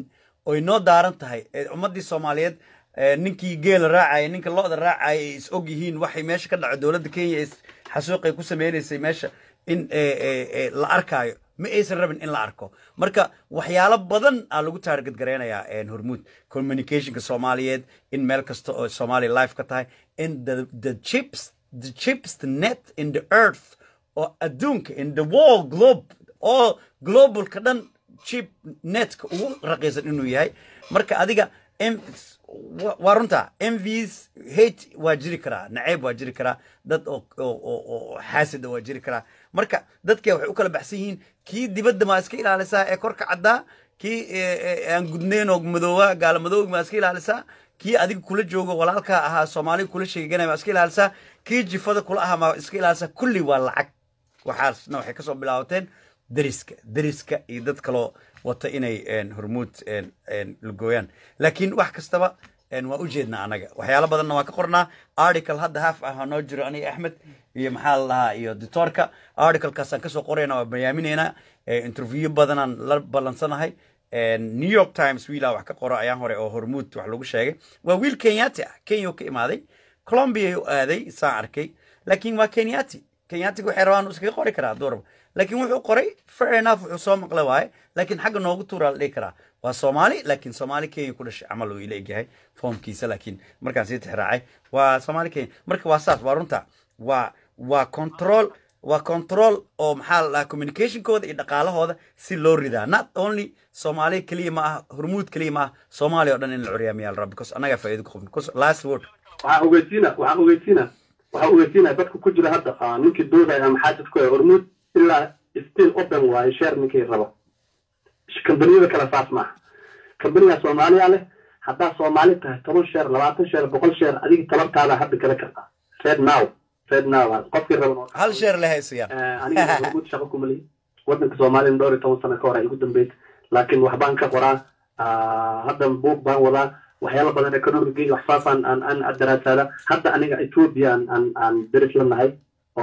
oy noo daaran tahay ee ummaddii soomaaliyeed ee ninkii geela raacaya ninka lo-da raacaya ay is og yihiin waxay meesha ka dhaco dowladda kenya is xasuuqay ku sameynaysay meesha in ee, ee, ee, la arkaayo ma aysan rabin in la arko marka waxyaalo badan aa lagu taarget gareynayaa een, hormuud communicationka soomaaliyeed in meel kasta oo soomaaliya live ka tahay in the, the chips the cheapest net in the earth oo adduunka in the world globe oo globalka dhan cheap netka ugu raqiisan inuu yahay marka adiga M- wa- waa runta mvs hate waa jiri karaa naceyb waa jiri karaa dad oo oo- oo- oo xaasida waa jiri karaa marka dadka waxay u kala baxsan yihiin kii dibadda maa iska ilaalisaa ee korka caddaa kii ee, ee, aan gudnayn oo madoowa gaala madooga maa iska ilaalisaa kii adiga kula joogo walaalkaa ahaa soomaaliga kula sheeganaya maa iska ilaalisaa kii jifada kula ahaa maa iska ilaalisaa kulli waa lacag waxaasna waxay kasoo bilaabateen deriska deriska iyo dad kaloo wata inay een, hormuud een, een, lugooyaan laakiin wax kastaba een, waa ujeednaa anaga waxyaalo badanna waa ka qornaa article hadda haaf ah oo noo jiro aniga axmed iyo maxaa la dhahaa iyo dictorka articlekaasaan kasoo qorayna waa bayaaminaynaa Eh, interview badanaan la ballansanahay een, new york times wiilaa wax ka qoro ayaan hore oo hormuud wax lagu sheegay waa wiil kenyaati ah kenya uu ka imaaday colombia u aaday saan arkay laakiin waa kenyati kenyatiga waxay rabaan uu iskaga qori karaa hadduu rabo laakiin wuxuu qoray fair enough wuxuu soo maqlay waaye laakiin xagga noogu tuuraa la dhihi karaa waa soomaali laakiin soomaali kenya ku dhashay camal uu ila egyahay foomkiisa laakiin markaan sii tixraacay waa soomaali kenya marka waa saas waa runta waa waa control waa control oo maxaa la dhahaa communicationkooda iyo dhaqaalahooda si loo ridaa not only soomaali keliya ma aha hormuud keliya ma aha soomaaliya oo dhan in la curyaamiyaa la raba because annagaa faa'iido ku qabin because last word waxaan ogeysiina waxaan ogeysiina waxaan ogeysiinaya dadka ku jira hadda ah, ninkii doodaya ama xaajadku ee hormuud ilaa still open waayo share ninkii rabo kambaniyada kale saas maaha kambaniga soomaaliya leh haddaa soomaali tahay toban sheer labaatan sheer boqol sheer adiga tabartaada hadda gala kartaa red now red now qofkii raban hal sheer le haysayaan aniga hormuud shaqo kuma lihi wadanka soomaaliya dhowr iyo toban sano ka hor ay igu dambeysay laakiin waxbaan ka qoraa ah, hadda buug baan wadaa waxyaalo badan economic wax saasaan aan aan daraasaada hadda aniga ethiopia aan aan aan deris la nahay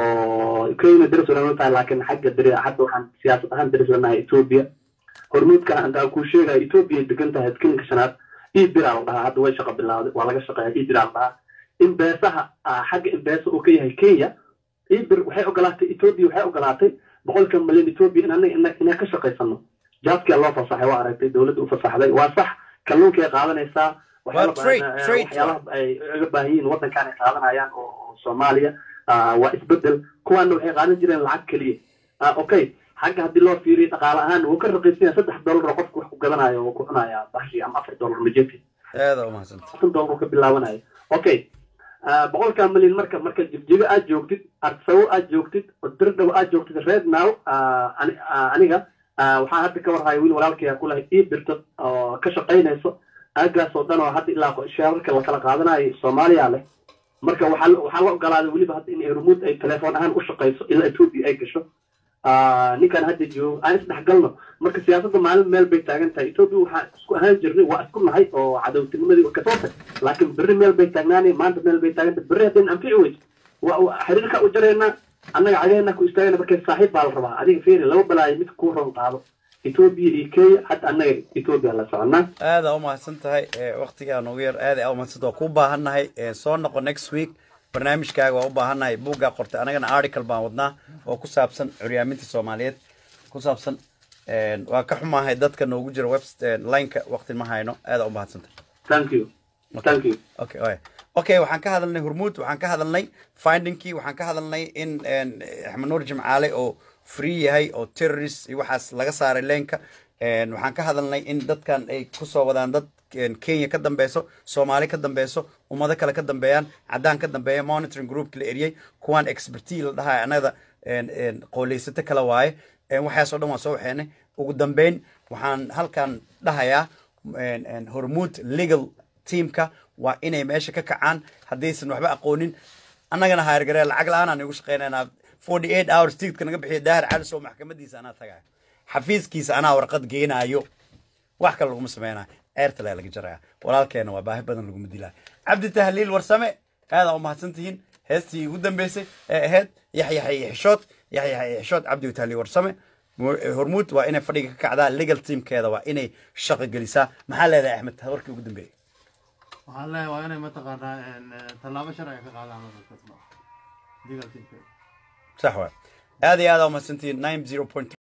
oo kenya deris wala tahay laakiin xagga deri hadda waxaan siyaasad ahaan deris la nahay ethiopia hormuudka aan aan kuu sheegaya ethiopia degan tahay skilinka shanaad ibira la dhahaa hadda way shaqo bilaaday waa laga shaqeeya ibira la dhahaa imbeesaha ah, xagga imbeesa uu ka yahay kenya ibir waxay ogolaatay ethiopia waxay ogolaatay boqolka malyan ethiopia in anaga ina- inaan ka shaqaysano jaadkia loo fasaxay waa aragtay dowladda u fasaxday waa sax kalluunkay qaadanaysaa waxyaalo Waa trade, badan, eh, trade. waxyaalaha ay uga baahan yihiin waddankan ay qaadanayaan oo oo soomaaliya ah, waa isbedel kuwaana waxay qaadan jireen lacag keliya Ah, okay xagga haddii loo fiiriyo dhaqaale ahaan wuu ka raqiisanyaa saddex dollar oo qofku wax ku gadanayo oo ku cunaya bashi ama afar dollar majeti aada umahadsanta konton dollar ka bilaabanayo okay Ah, boqolkaa milyan marka marka jibjigo aad joogtid arsawo aad joogtid oo dirdhaw aad joogtid red now ah, ani- ah, aniga ah, waxaa hadda ka warhaya wiil walaalkaya kulahay ii birto oo ka shaqaynayso aagaas oo dhan oo hadda ilaa sheerarka la kala qaadanayo soomaaliya leh marka waxaa la- waxaa la ogolaaday weliba hadda in hormuud ay telefoon ahaan u shaqayso ilaa ethiopia ay gasho Ah, ninkan hadda joogo aan isdhexgalno marka siyaasadda maalin meel bay taagan tahay ethiopia waxaa isku ahaan jirnay waa isku nahay oo cadowtinimadii waa kasoo tag laakiin berri meel bay taagnaanay maanta meel bay taagan tahay berri haddayna anfici weyso wa- wa- xiriirka u jaraynaa annaga cagaheenna ku istaagana marka saaxiib baa la rabaa adiga fiiri laba balaayo mid kuu roon qaado ethiopia iyo kenya hadda annaga ethiopia la soconaa aada umahadsan tahay waktigaa noogu yar aada aa umahadsan waa kuu baahannahay Eh, soo noqo next week barnaamijkaaga waa u baahannahay buuggaa qortay anagana article baan wadnaa oo ku saabsan curyaaminta soomaaliyeed ku saabsan Eh, waa ka xumaahay dadka noogu jira web lineka wakti ma hayno aada umahadsan tahay thank you thank you okay oy. okay waxaan ka hadalnay hormuud waxaan ka hadalnay findingkii waxaan ka hadalnay in een, axmed nuur jimcaale oo free yahay oo terrorist iyo waxaas laga saaray leenka Een, waxaan ka hadalnay in dadkan ay kusoo wadaan dad een, kenya ka dambeyso soomaali ka dambeyso ummado kale ka dambeeyaan caddaan ka dambeeya monitoring groupka la eriyey kuwaan expertise la dhahaa anada een, een, qooleysato kale waaye Een, waxaas oo dhan waan soo waxeenay ugu dambeyn waxaan halkan dhahayaa een, een, hormuud legal teamka waa inay meesha ka kacaan haddaysan waxba aqoonin annagana haargaree lacag la-aan aan igu shaqaynaynaa forty eight hours tigidka naga bixiya daahir calis oo maxkamadiisa anaa tagayo xafiiskiisa anaa warqad geenaayo wax kale laguma sameynayo eertale laga jaraya walaalkeena waa baahi badan laguma dilaa cabdi tahliil warsame aadaa umahadsan tihiin heestii ugu dambeysay ee ahayd yaxyaxa iyo xishood yaxyaxa iyo xishood cabdi tahliil warsame hormuud waa inay fadhiga ka kacdaa legal teamkeeda waa inay shaqo gelisaa maxaa leedahay axmed warkii ugu dambeeyey waxaan leeyahay waa inay mataqaanaa tallaabo sharci ka qaadaan legal teamkeeda sax waa aad iyo aad aa umahadsantihiin nine zero point